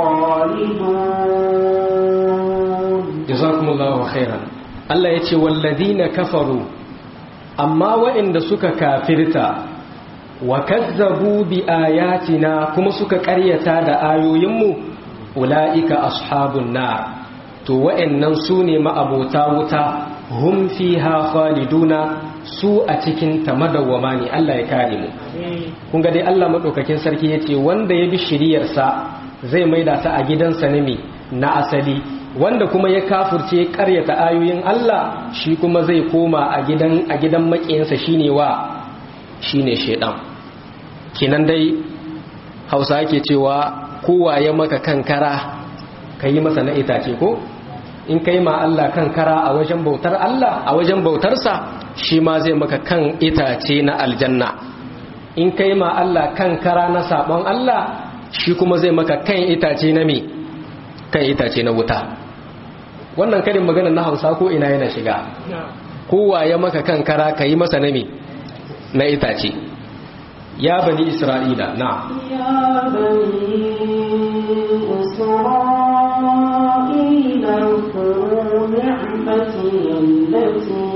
خالدون jazakumullahu khairan Allah ya ce walladina kafaru amma waɗanda suka kafirta wa kazzabu bi ayatina kuma suka ƙaryata da ayoyinmu ula'ika ashabun nar to waɗannan su ne ma'abota wuta hum fiha khaliduna su a cikin ta madawwama ne Allah ya kare mu kun ga dai Allah madaukakin sarki yace wanda ya bi shiriyarsa zai maida ta a gidansa ne na asali wanda kuma ya kafurce karyata ayoyin Allah shi kuma zai koma a gidan a gidan makiyinsa shine wa shine shedan kinan dai Hausa yake cewa kowa ya maka kankara kai masa na itace ko in kai ma Allah kankara a wajen bautar Allah a wajen bautarsa shi ma zai maka kan itace na aljanna in kai ma Allah kankara na sabon Allah shi kuma zai maka kan itace na me kan itace na wuta wannan karin magana na hausa ko ina yana shiga kowa ya maka kan kara ka yi masa nami na itace ya bani isra'ila na يا بني إسرائيل اذكروا نعمتي التي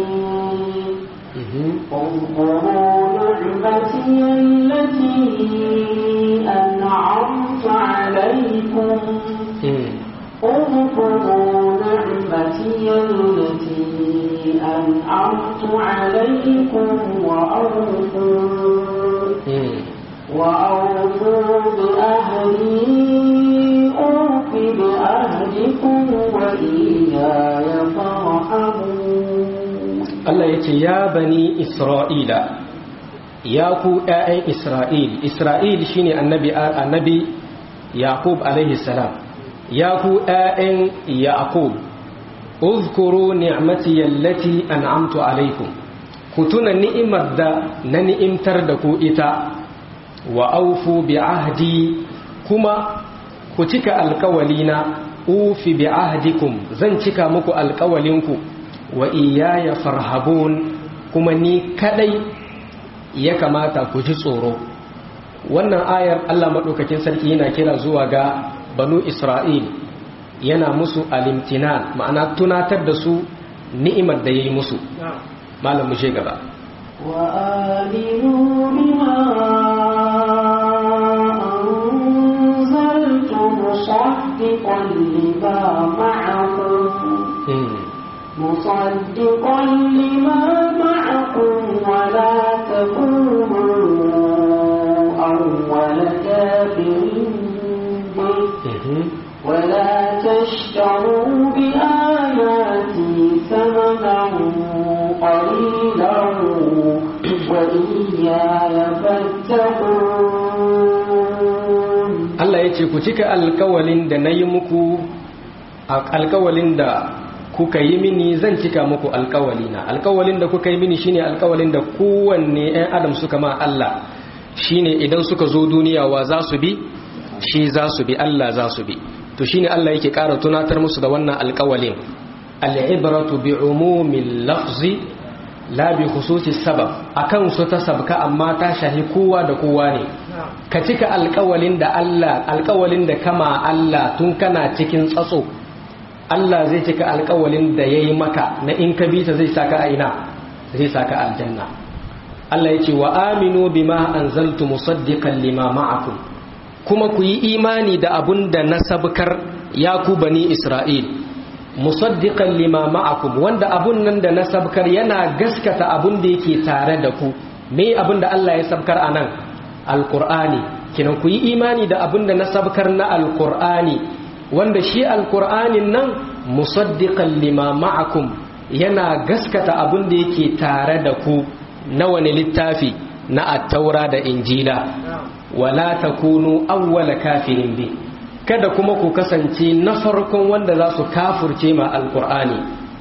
اذكروا نعمتي التي أنعمت عليكم اذكروا نعمتي التي أنعمت عليكم وأوفوا وأوفوا بأهلي أوف بأهلكم وإياي فارحبون Allah ya ce ya bani isra'ila ya ku ‘ya'yan isra'il isra'il shine annabi annabi yaqub alaihi salam ya ku ‘ya'yan yaqub uzkuru ni'mati yallati an'amtu alaikum ku tuna ni'imar da na ni'imtar da ku ita wa aufu bi ahdi kuma ku cika alkawalina ufi bi ahdikum zan cika muku alkawalinku wa iyaya farhabun kuma ni kadai ya kamata ku ji tsoro wannan ayar Allah madaukakin sarki yana kira zuwa ga banu Isra'il yana musu alimtinan ma'ana tunatar da su ni'imar da yayi musu malam mu gaba wa aminu bima مصدقا لما معكم مصدقا لما معكم ولا تكونوا أول كافر به ولا تشتروا بآياتي ثمنا قليلا وإياي فاتقون Allah ya ce ku cika alkawalin da na yi muku alkawalin da kuka yi mini zan cika muku alkawalina alkawalin da kuka yi mini shine alkawalin da kowanne 'yan adam suka ma Allah shine idan suka zo duniya wa za su bi shi za su bi Allah za su bi to shine Allah yake ƙara tunatar musu da wannan alkawalin al'ibratu bi umumin lafzi la bi khususi sabab akan su ta sabka amma ta shahi kowa da kowa ne ka cika alkawalin da Allah alkawalin da kama Allah tun kana cikin tsatso Allah zai cika alkawalin da yayi maka na in ka bi ta zai saka a ina zai saka aljanna Allah yace wa aminu bima anzaltu musaddiqan lima ma'akum kuma ku yi imani da abun da na sabkar ya ku bani Isra'il musaddiqan lima ma'akum wanda abun nan da na sabkar yana gaskata abun da yake tare da ku me abun da Allah ya sabkar anan alqur'ani kinan ku yi imani da abun da na sabkar na alqur'ani wanda shi alqur'anin nan musaddiqan lima ma'akum yana gaskata abun da yake tare da ku na wani littafi na at-taura da injila wala takunu awwala kafirin bi kada kuma ku kasance na farkon wanda za su kafurce ma alkur'ani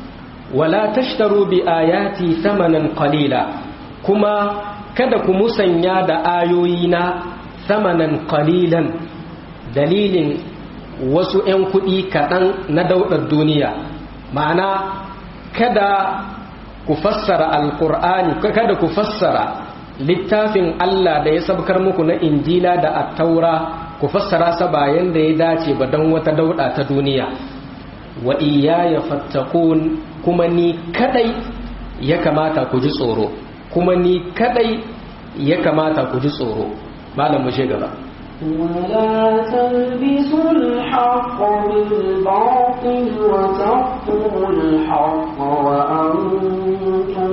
wala tashtaru bi ayati thamanan qalila kuma kada ku musanya da ayoyina thamanan qalilan dalilin wasu 'yan kuɗi kaɗan na daudar duniya ma'ana kada ku fassara alkur'ani kada ku fassara littafin Allah da ya sabkar muku na injila da attaura ku fassara sa bayan da ya dace ba don wata dauda ta duniya wa iyaya fattakun kuma ni kadai ya kamata ku ji tsoro kuma ni kadai ya kamata ku ji tsoro malam mu gaba ولا تلبسوا الحق بالباطل وتكتموا الحق وأنتم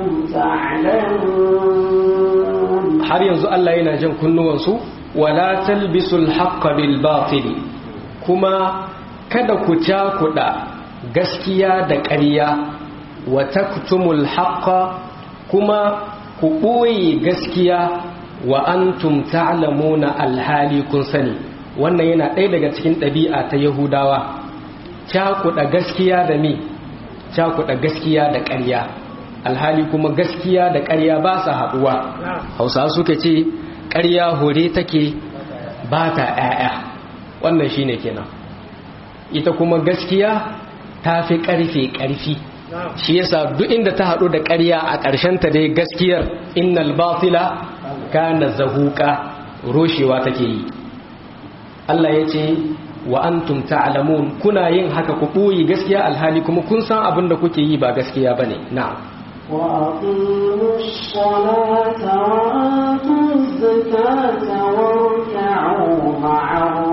تعلمون har yanzu Allah yana jan kunnuwansu wala talbisul haqqa bil batil kuma kada ku cakuda gaskiya da ƙarya wa taktumul haqqa kuma ku ɓoye gaskiya wa antum ta'lamuna alhali kun sani wannan yana ɗaya daga cikin ɗabi'a ta yahudawa cakuda gaskiya da me cakuda gaskiya da ƙarya alhali kuma gaskiya da ƙarya ba sa haɗuwa hausa suka ce ƙarya hore take ba ta ‘ya'ya wannan shine kenan ita kuma gaskiya ta fi ƙarfe ƙarfi shi yasa duk inda ta haɗu da ƙarya a ta dai gaskiyar innal batila kana zahuka roshewa take yi Allah ya ce wa antum ta'lamun kuna yin haka ku ɓoye gaskiya alhali kuma kun san abin da kuke yi ba gaskiya bane na'am وأقيموا الصلاة وآتوا الزكاة واركعوا مع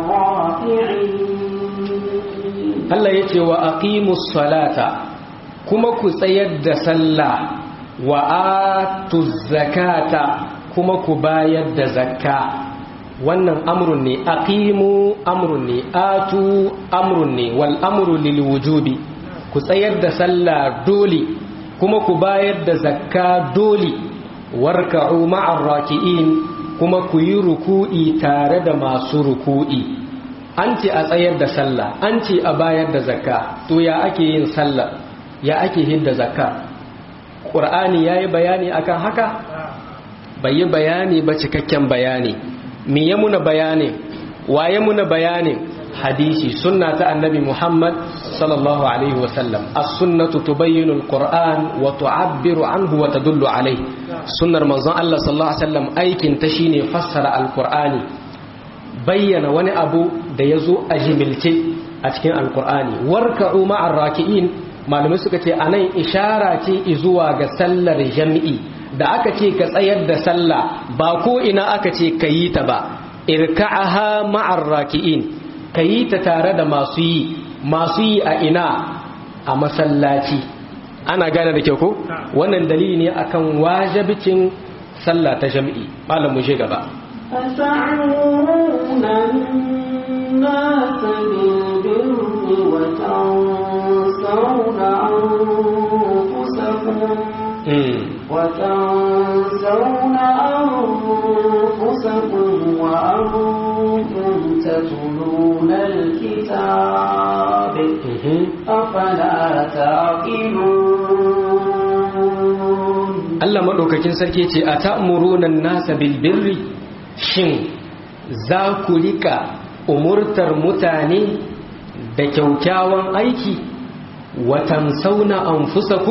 الراكعين Allah ya ce wa aqimus salata kuma ku tsayar da sallah wa atuz zakata kuma ku bayar da zakka wannan amrun ne aqimu amrun ne atu amrun ne wal amru lil wujubi ku tsayar da sallah dole kuma ku bayar da zakka dole warka'u ma'ar raki'in kuma ku yi ruku'i tare da masu ruku'i an ce a tsayar da sallah an ce a bayar da zakka to ya ake yin sallah ya ake hidda zakka ƙur'ani ya yi bayani akan haka bai yi bayani ba cikakken bayani me ya muna bayani waye muna bayani hadisi sunna ta annabi muhammad sallallahu alaihi wasallam as-sunnatu tubayyinu al-qur'an wa tu'abbiru anhu wa tadullu alaihi sunnar manzon Allah sallallahu alaihi wasallam aikin ta shine fassara al-qur'ani bayyana wani abu da yazo a jimilce a cikin al-qur'ani warka'u ma'ar raki'in malamai suka ce anan ishara ce zuwa ga sallar jami'i da aka ce ka tsayar da sallah ba ko ina aka ce ka yi ta ba irka'aha ma'ar raki'in ka yi ta tare da masu yi masu yi a ina a masallaci ana gane da kyau ko wannan dalili ne akan wajibcin sallah ta jami'i malam mu je gaba أتعمرون الناس بالبر وتنسون أنفسكم وتنسون أنفسكم وأنتم تتلون الكتاب أفلا تعقلون Allah maɗaukakin sarki ce a ta'amurunan nasa bilbirri shin za ku rika umurtar mutane da kyaukyawan aiki watan sauna an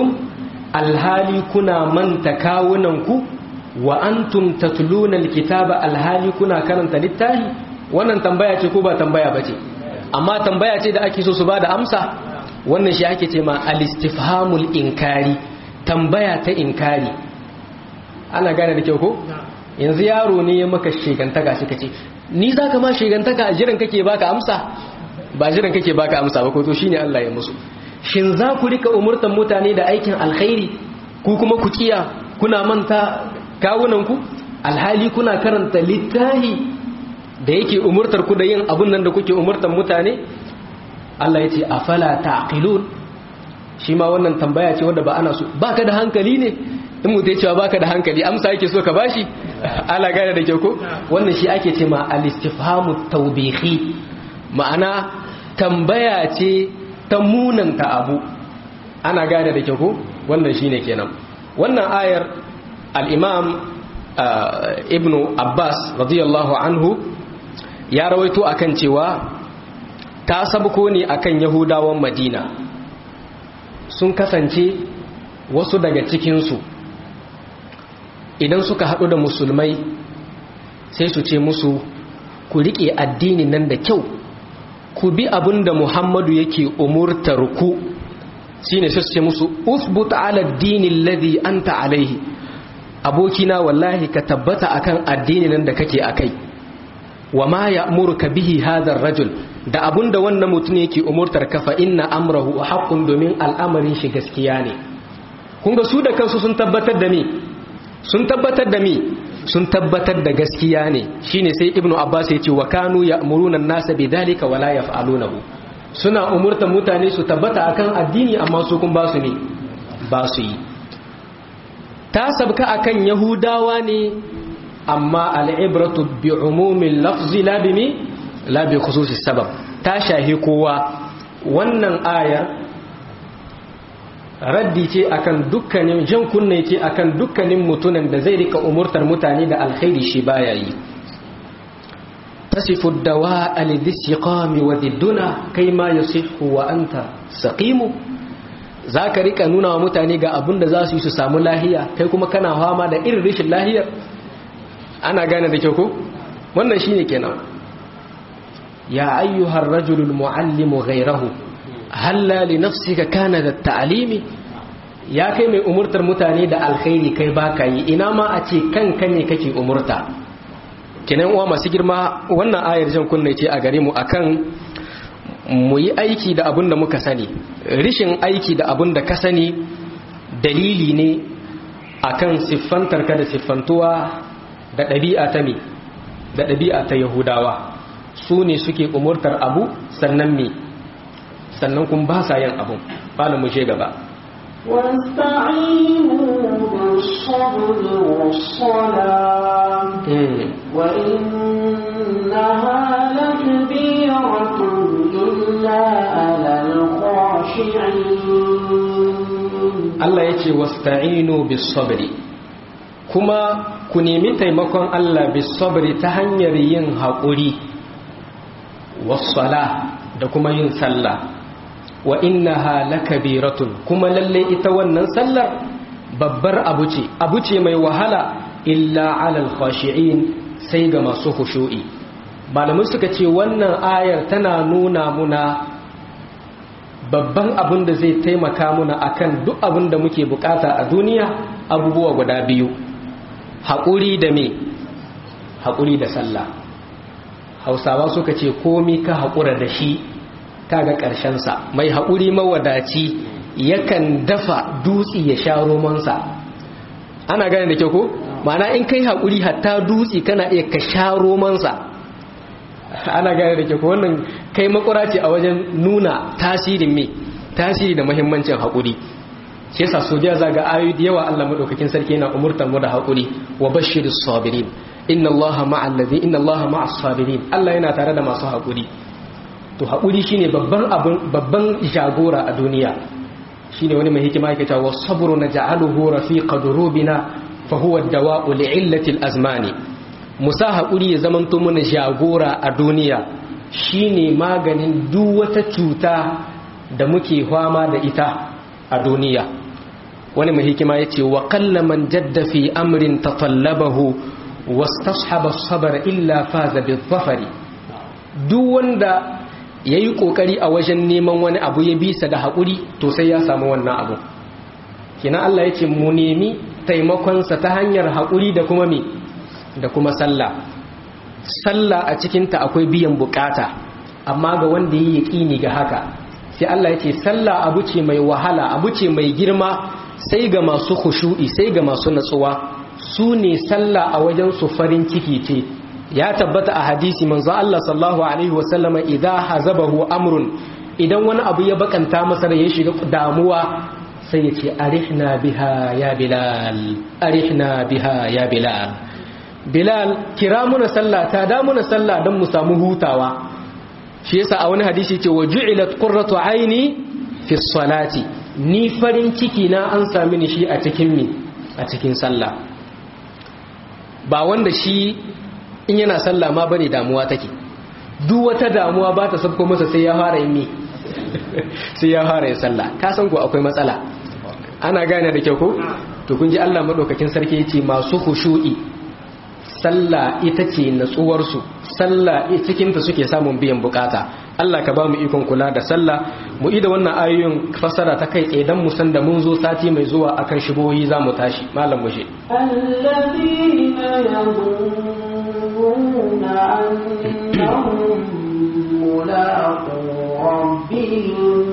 alhali kuna manta kawunanku wa antum tatluna alkitaba alhali kuna karanta littafi wannan tambaya ce ko ba tambaya bace amma tambaya ce da ake so su bada amsa wannan shi ake ce ma alistifhamul inkari tambaya ta inkari ana gane da kyau ko yanzu yaro ne ya maka shegantaka shi kace ni zaka ma shegantaka a jiran kake baka amsa ba jiran kake baka amsa ba ko to shine Allah ya musu shin za ku rika umurtan mutane da aikin alkhairi ku kuma ku kiya kuna manta kawunanku alhali kuna karanta littahi da yake umurtar ku da yin abun nan da kuke umurtan mutane Allah ya ce afala taqilun shi ma wannan tambaya ce wanda ba ana so baka da hankali ne in mutum ya cewa baka da hankali amsa yake so ka bashi ala gane da kyau ko wannan shi ake ce ma al-istifhamu tawbihi ma'ana tambaya ce ta munanta abu ana gane da kyau ko wannan shine kenan wannan ayar al-imam ibnu abbas radiyallahu anhu ya rawaito akan cewa ta sabko ne akan yahudawan madina sun kasance wasu daga cikinsu idan suka haɗu da musulmai sai su ce musu ku riƙe addini nan da kyau ku bi abin da muhammadu yake umurtar ku shi ne su ce musu usbut ala dinin ladhi anta alaihi abokina wallahi ka tabbata akan addini nan da kake akai wa ma ya'muruka bihi hadha rajul da abunda wannan mutum yake umurtar ka fa inna amrahu haqqun domin al'amarin shi gaskiya ne kun ga su da kansu sun tabbatar da me sun tabbatar da me sun tabbatar da gaskiya ne shine sai ibnu abbas ya ce wa kanu ya'muruna an-nasa bidhalika wa la yaf'alunahu suna umurtar mutane su tabbata akan addini amma su kun ba su ne ba su yi ta sabka akan yahudawa ne amma al'ibratu bi umumin lafzi labimi labi khususi sabab ta shahi kowa wannan aya raddi ce akan dukkanin jan kunne ce akan dukkanin mutunan da zai rika umurtar mutane da alkhairi shi baya yi tasifu dawa alidisiqami wa didduna kai ma yasihu wa anta saqimu zaka rika nuna wa mutane ga abin da za su yi su samu lahiya kai kuma kana fama da irin rashin lahiyar ana gane da kyau ko wannan shine kenan ya ayyuhar rajulul muallimu ghayrahu halla li nafsika kana da ta'limi ya kai mai umurtar mutane da alkhairi kai baka yi ina ma a ce kanka ne kake umurta kenan uwa masu girma wannan ayar jan kunne ce a gare mu akan mu yi aiki da abin da muka sani rishin aiki da abin da ka sani dalili ne akan siffantar ka da siffantuwa da ɗabi'a ta me da ɗabi'a ta yahudawa su ne suke umurtar abu sannan me sannan kun ba sa yin abun bala mu gaba واستعينوا بالصبر والصلاة وإنها لكبيرة إلا على الخاشعين Allah ya ce wasta'inu bis sabri kuma ku nemi taimakon Allah bis sabri ta hanyar yin haƙuri wassala da kuma yin sallah wa innaha lakabiratun kuma lalle ita wannan sallar babbar abu ce abu ce mai wahala illa alal khashi'in sai ga masu khushu'i malamai suka ce wannan ayar tana nuna muna babban abin da zai taimaka muna akan duk abin da muke bukata a duniya abubuwa guda biyu haƙuri da me haƙuri da sallah hausawa suka ce komi ka haƙura da shi kaga ƙarshensa mai haƙuri mawadaci yakan dafa dutsi ya sha romansa ana gane da kyau ko ma'ana in kai haƙuri hatta dutsi kana iya ka sha romansa ana gane da kyau ko wannan kai makura ce a wajen nuna tasirin me tasiri da muhimmancin haƙuri shi yasa sojiya zaga ayoyi da yawa Allah madaukakin sarki yana umurtar mu da haƙuri wa bashirus sabirin inna allaha ma'al ladhi inna allaha ma'as sabirin Allah yana tare da masu haƙuri to haƙuri shine babban abin babban jagora a duniya shine wani mai hikima yake cewa sabru naj'aluhu rafiqa durubina fa huwa ad-dawa'u li'illati al-azmani musa haƙuri ya zamanto mana jagora a duniya shine maganin duk wata cuta da muke fama da ita a duniya wani mai hikima yace wa qallaman jadda fi amrin tatallabahu wastashaba as-sabra illa faza bi-dhafari duk wanda ya yi ƙoƙari a wajen neman wani abu ya bisa da haƙuri to sai ya samu wannan abu kina Allah ya ce mu nemi taimakonsa ta hanyar haƙuri da kuma me da kuma sallah sallah a cikinta akwai biyan bukata amma ga wanda ya yi ga haka sai Allah ya ce sallah abu ce mai wahala abu ce mai girma sai ga masu khushu'i sai ga masu natsuwa su ne sallah a wajen su farin ciki ce ya tabbata a hadisi manzo Allah sallallahu alaihi wasallama idza hazabahu amrun idan wani abu ya bakanta masa da ya shiga damuwa sai ya ce arihna biha ya bilal arihna biha ya bilal bilal kira muna sallah ta da muna sallah don mu samu hutawa shi yasa a wani hadisi ce wa ju'ilat qurratu aini fi salati ni farin ciki na an sami ni shi a cikin mi a cikin sallah ba wanda shi in yana sallah ma bane damuwa take duk wata damuwa ba ta sabko masa sai ya fara yin mi sai ya fara yin sallah ka san ko akwai matsala ana gane da kyau ko to kun ji Allah madaukakin sarki yace masu khushu'i sallah ita ce natsuwar su sallah cikin ta suke samun biyan bukata Allah ka ba mu ikon kula da sallah mu ida wannan ayoyin fasara ta kai tsaye dan mu san da mun zo sati mai zuwa akan shibohi za mu tashi malam mushe الذين يظنون أنهم ملاقو ربهم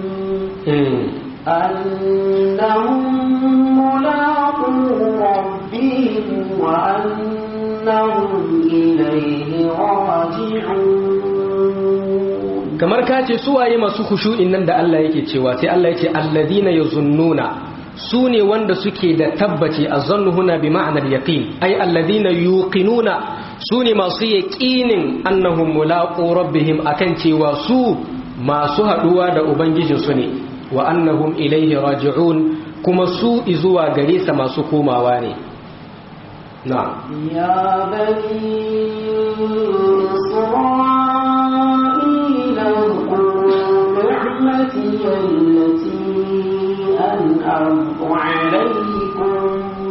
أنهم ملاقو ربهم وأنهم إليه راجعون kamar ka ce su waye masu khushu'in nan da Allah yake cewa sai Allah yake alladhina yazunnuna su ne wanda suke da tabbaci azannu huna bi ma'anar yaqin ay alladhina yuqinuna su ne masu yaqinin annahum mulaqu rabbihim akan cewa su masu haduwa da ubangijin su ne wa annahum ilayhi raji'un kuma su izuwa gare sa masu komawa ne na'am يا بني إسرائيل اذكروا نعمتي التي أنعمت عليكم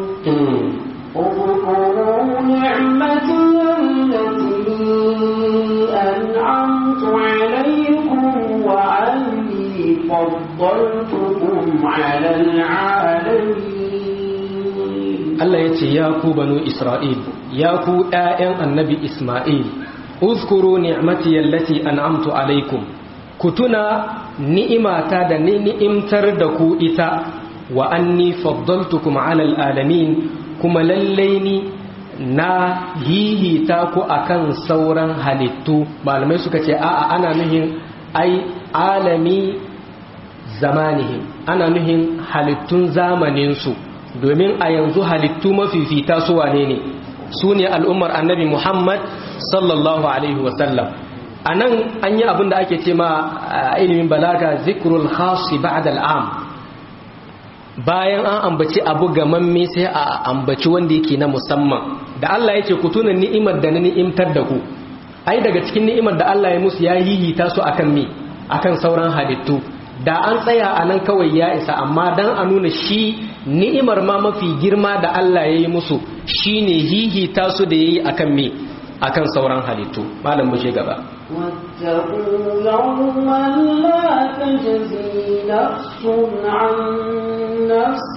اذكروا نعمتي التي أنعمت عليكم وأني فضلتكم على العالمين Allah ya ce ya ku banu Isra'il, ya ku ‘ya'yan annabi Ismail, uzkuru ni'mati yallati an'amtu alaikum, ku tuna ni'imata da ni ni'imtar da ku ita wa anni faddaltukum alal alamin kuma lallai ni na hihita ku akan sauran halittu malamai suka ce a'a ana nuhin ai alami zamanihim ana nuhin halittun zamaninsu domin a yanzu halittu mafifita su wane ne su ne al'ummar annabi muhammad sallallahu alaihi wasallam a nan an yi abin da ake ce ma ilimin balaga zikrul khasi ba'da al'am bayan an ambaci abu gamamme sai a ambaci wanda yake na musamman da Allah ya ce ku tuna ni'imar da na ni'imtar da ku ai daga cikin ni'imar da Allah ya musu ya hihita su akan me akan sauran halittu da an tsaya a nan kawai ya isa amma dan a nuna shi ni'imar ma mafi girma da Allah ya yi musu shine hihita su da yayi akan me akan sauran halittu malam mu je gaba واتقوا يوما لا تجزي نفس عن نفس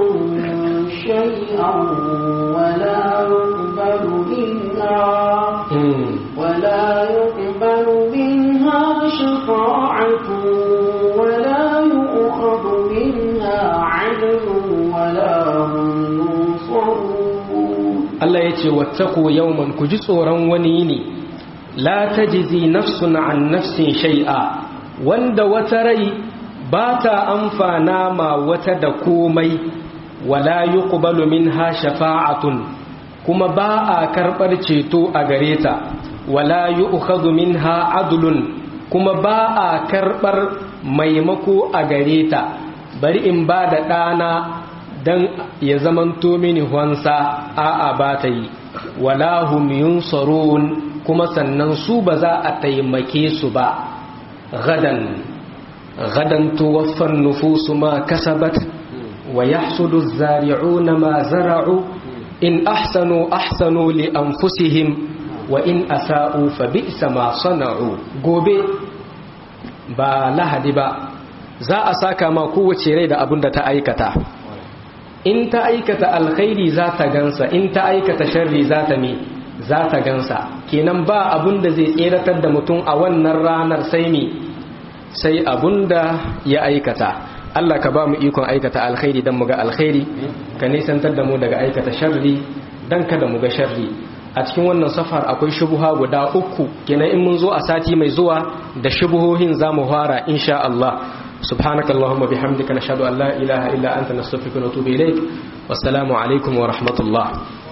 شيئا ولا يقبل منها ولا يقبل منها شفاعة ولا يؤخذ منها عدل ولا هم ينصرون Allah ya ce wattaku yawman ku ji tsoron wani ne la tajzi nafsun an nafsin shay'a wanda wata rai ba ta amfana ma wata da komai wala yuqbalu minha shafa'atun kuma ba a karbar ceto a gare ta wala yu'khadhu minha adlun kuma ba a karbar maimako a gare ta bari in ba da ɗana don ya zamanto mini wansa a'a ba ta yi wala hum yunsarun kuma sannan su ba za a taimake su ba gadan gadan tuwaffan nufusu ma kasabat wa yahsudu zari'una ma zara'u in ahsanu ahsanu li anfusihim wa in asa'u fa bi'sa ma sana'u gobe ba lahadi ba za a saka ma kowace rai da abin da ta aikata in ta aikata alkhairi za ta gansa in ta aikata sharri za ta mi za ta gansa kenan ba abun da zai tseratar da mutum a wannan ranar sai mi sai abun da ya aikata Allah ka ba mu ikon aikata alkhairi don mu ga alkhairi ka nisantar da mu daga aikata sharri don kada mu ga sharri a cikin wannan safar akwai shubuha guda uku kenan in mun zo a sati mai zuwa da shubuhohin za mu fara insha Allah سبحانك اللهم بحمدك نشهد أن لا إله إلا أنت نستغفرك ونتوب إليك والسلام عليكم ورحمة الله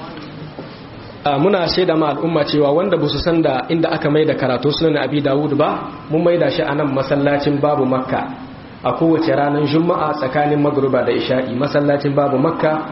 muna shaida ma al'umma cewa wanda ba su san da inda aka mai da karatu sunan abi dawud ba mun mai da shi a nan masallacin babu makka a kowace ranar juma'a tsakanin magruba da isha'i masallacin babu makka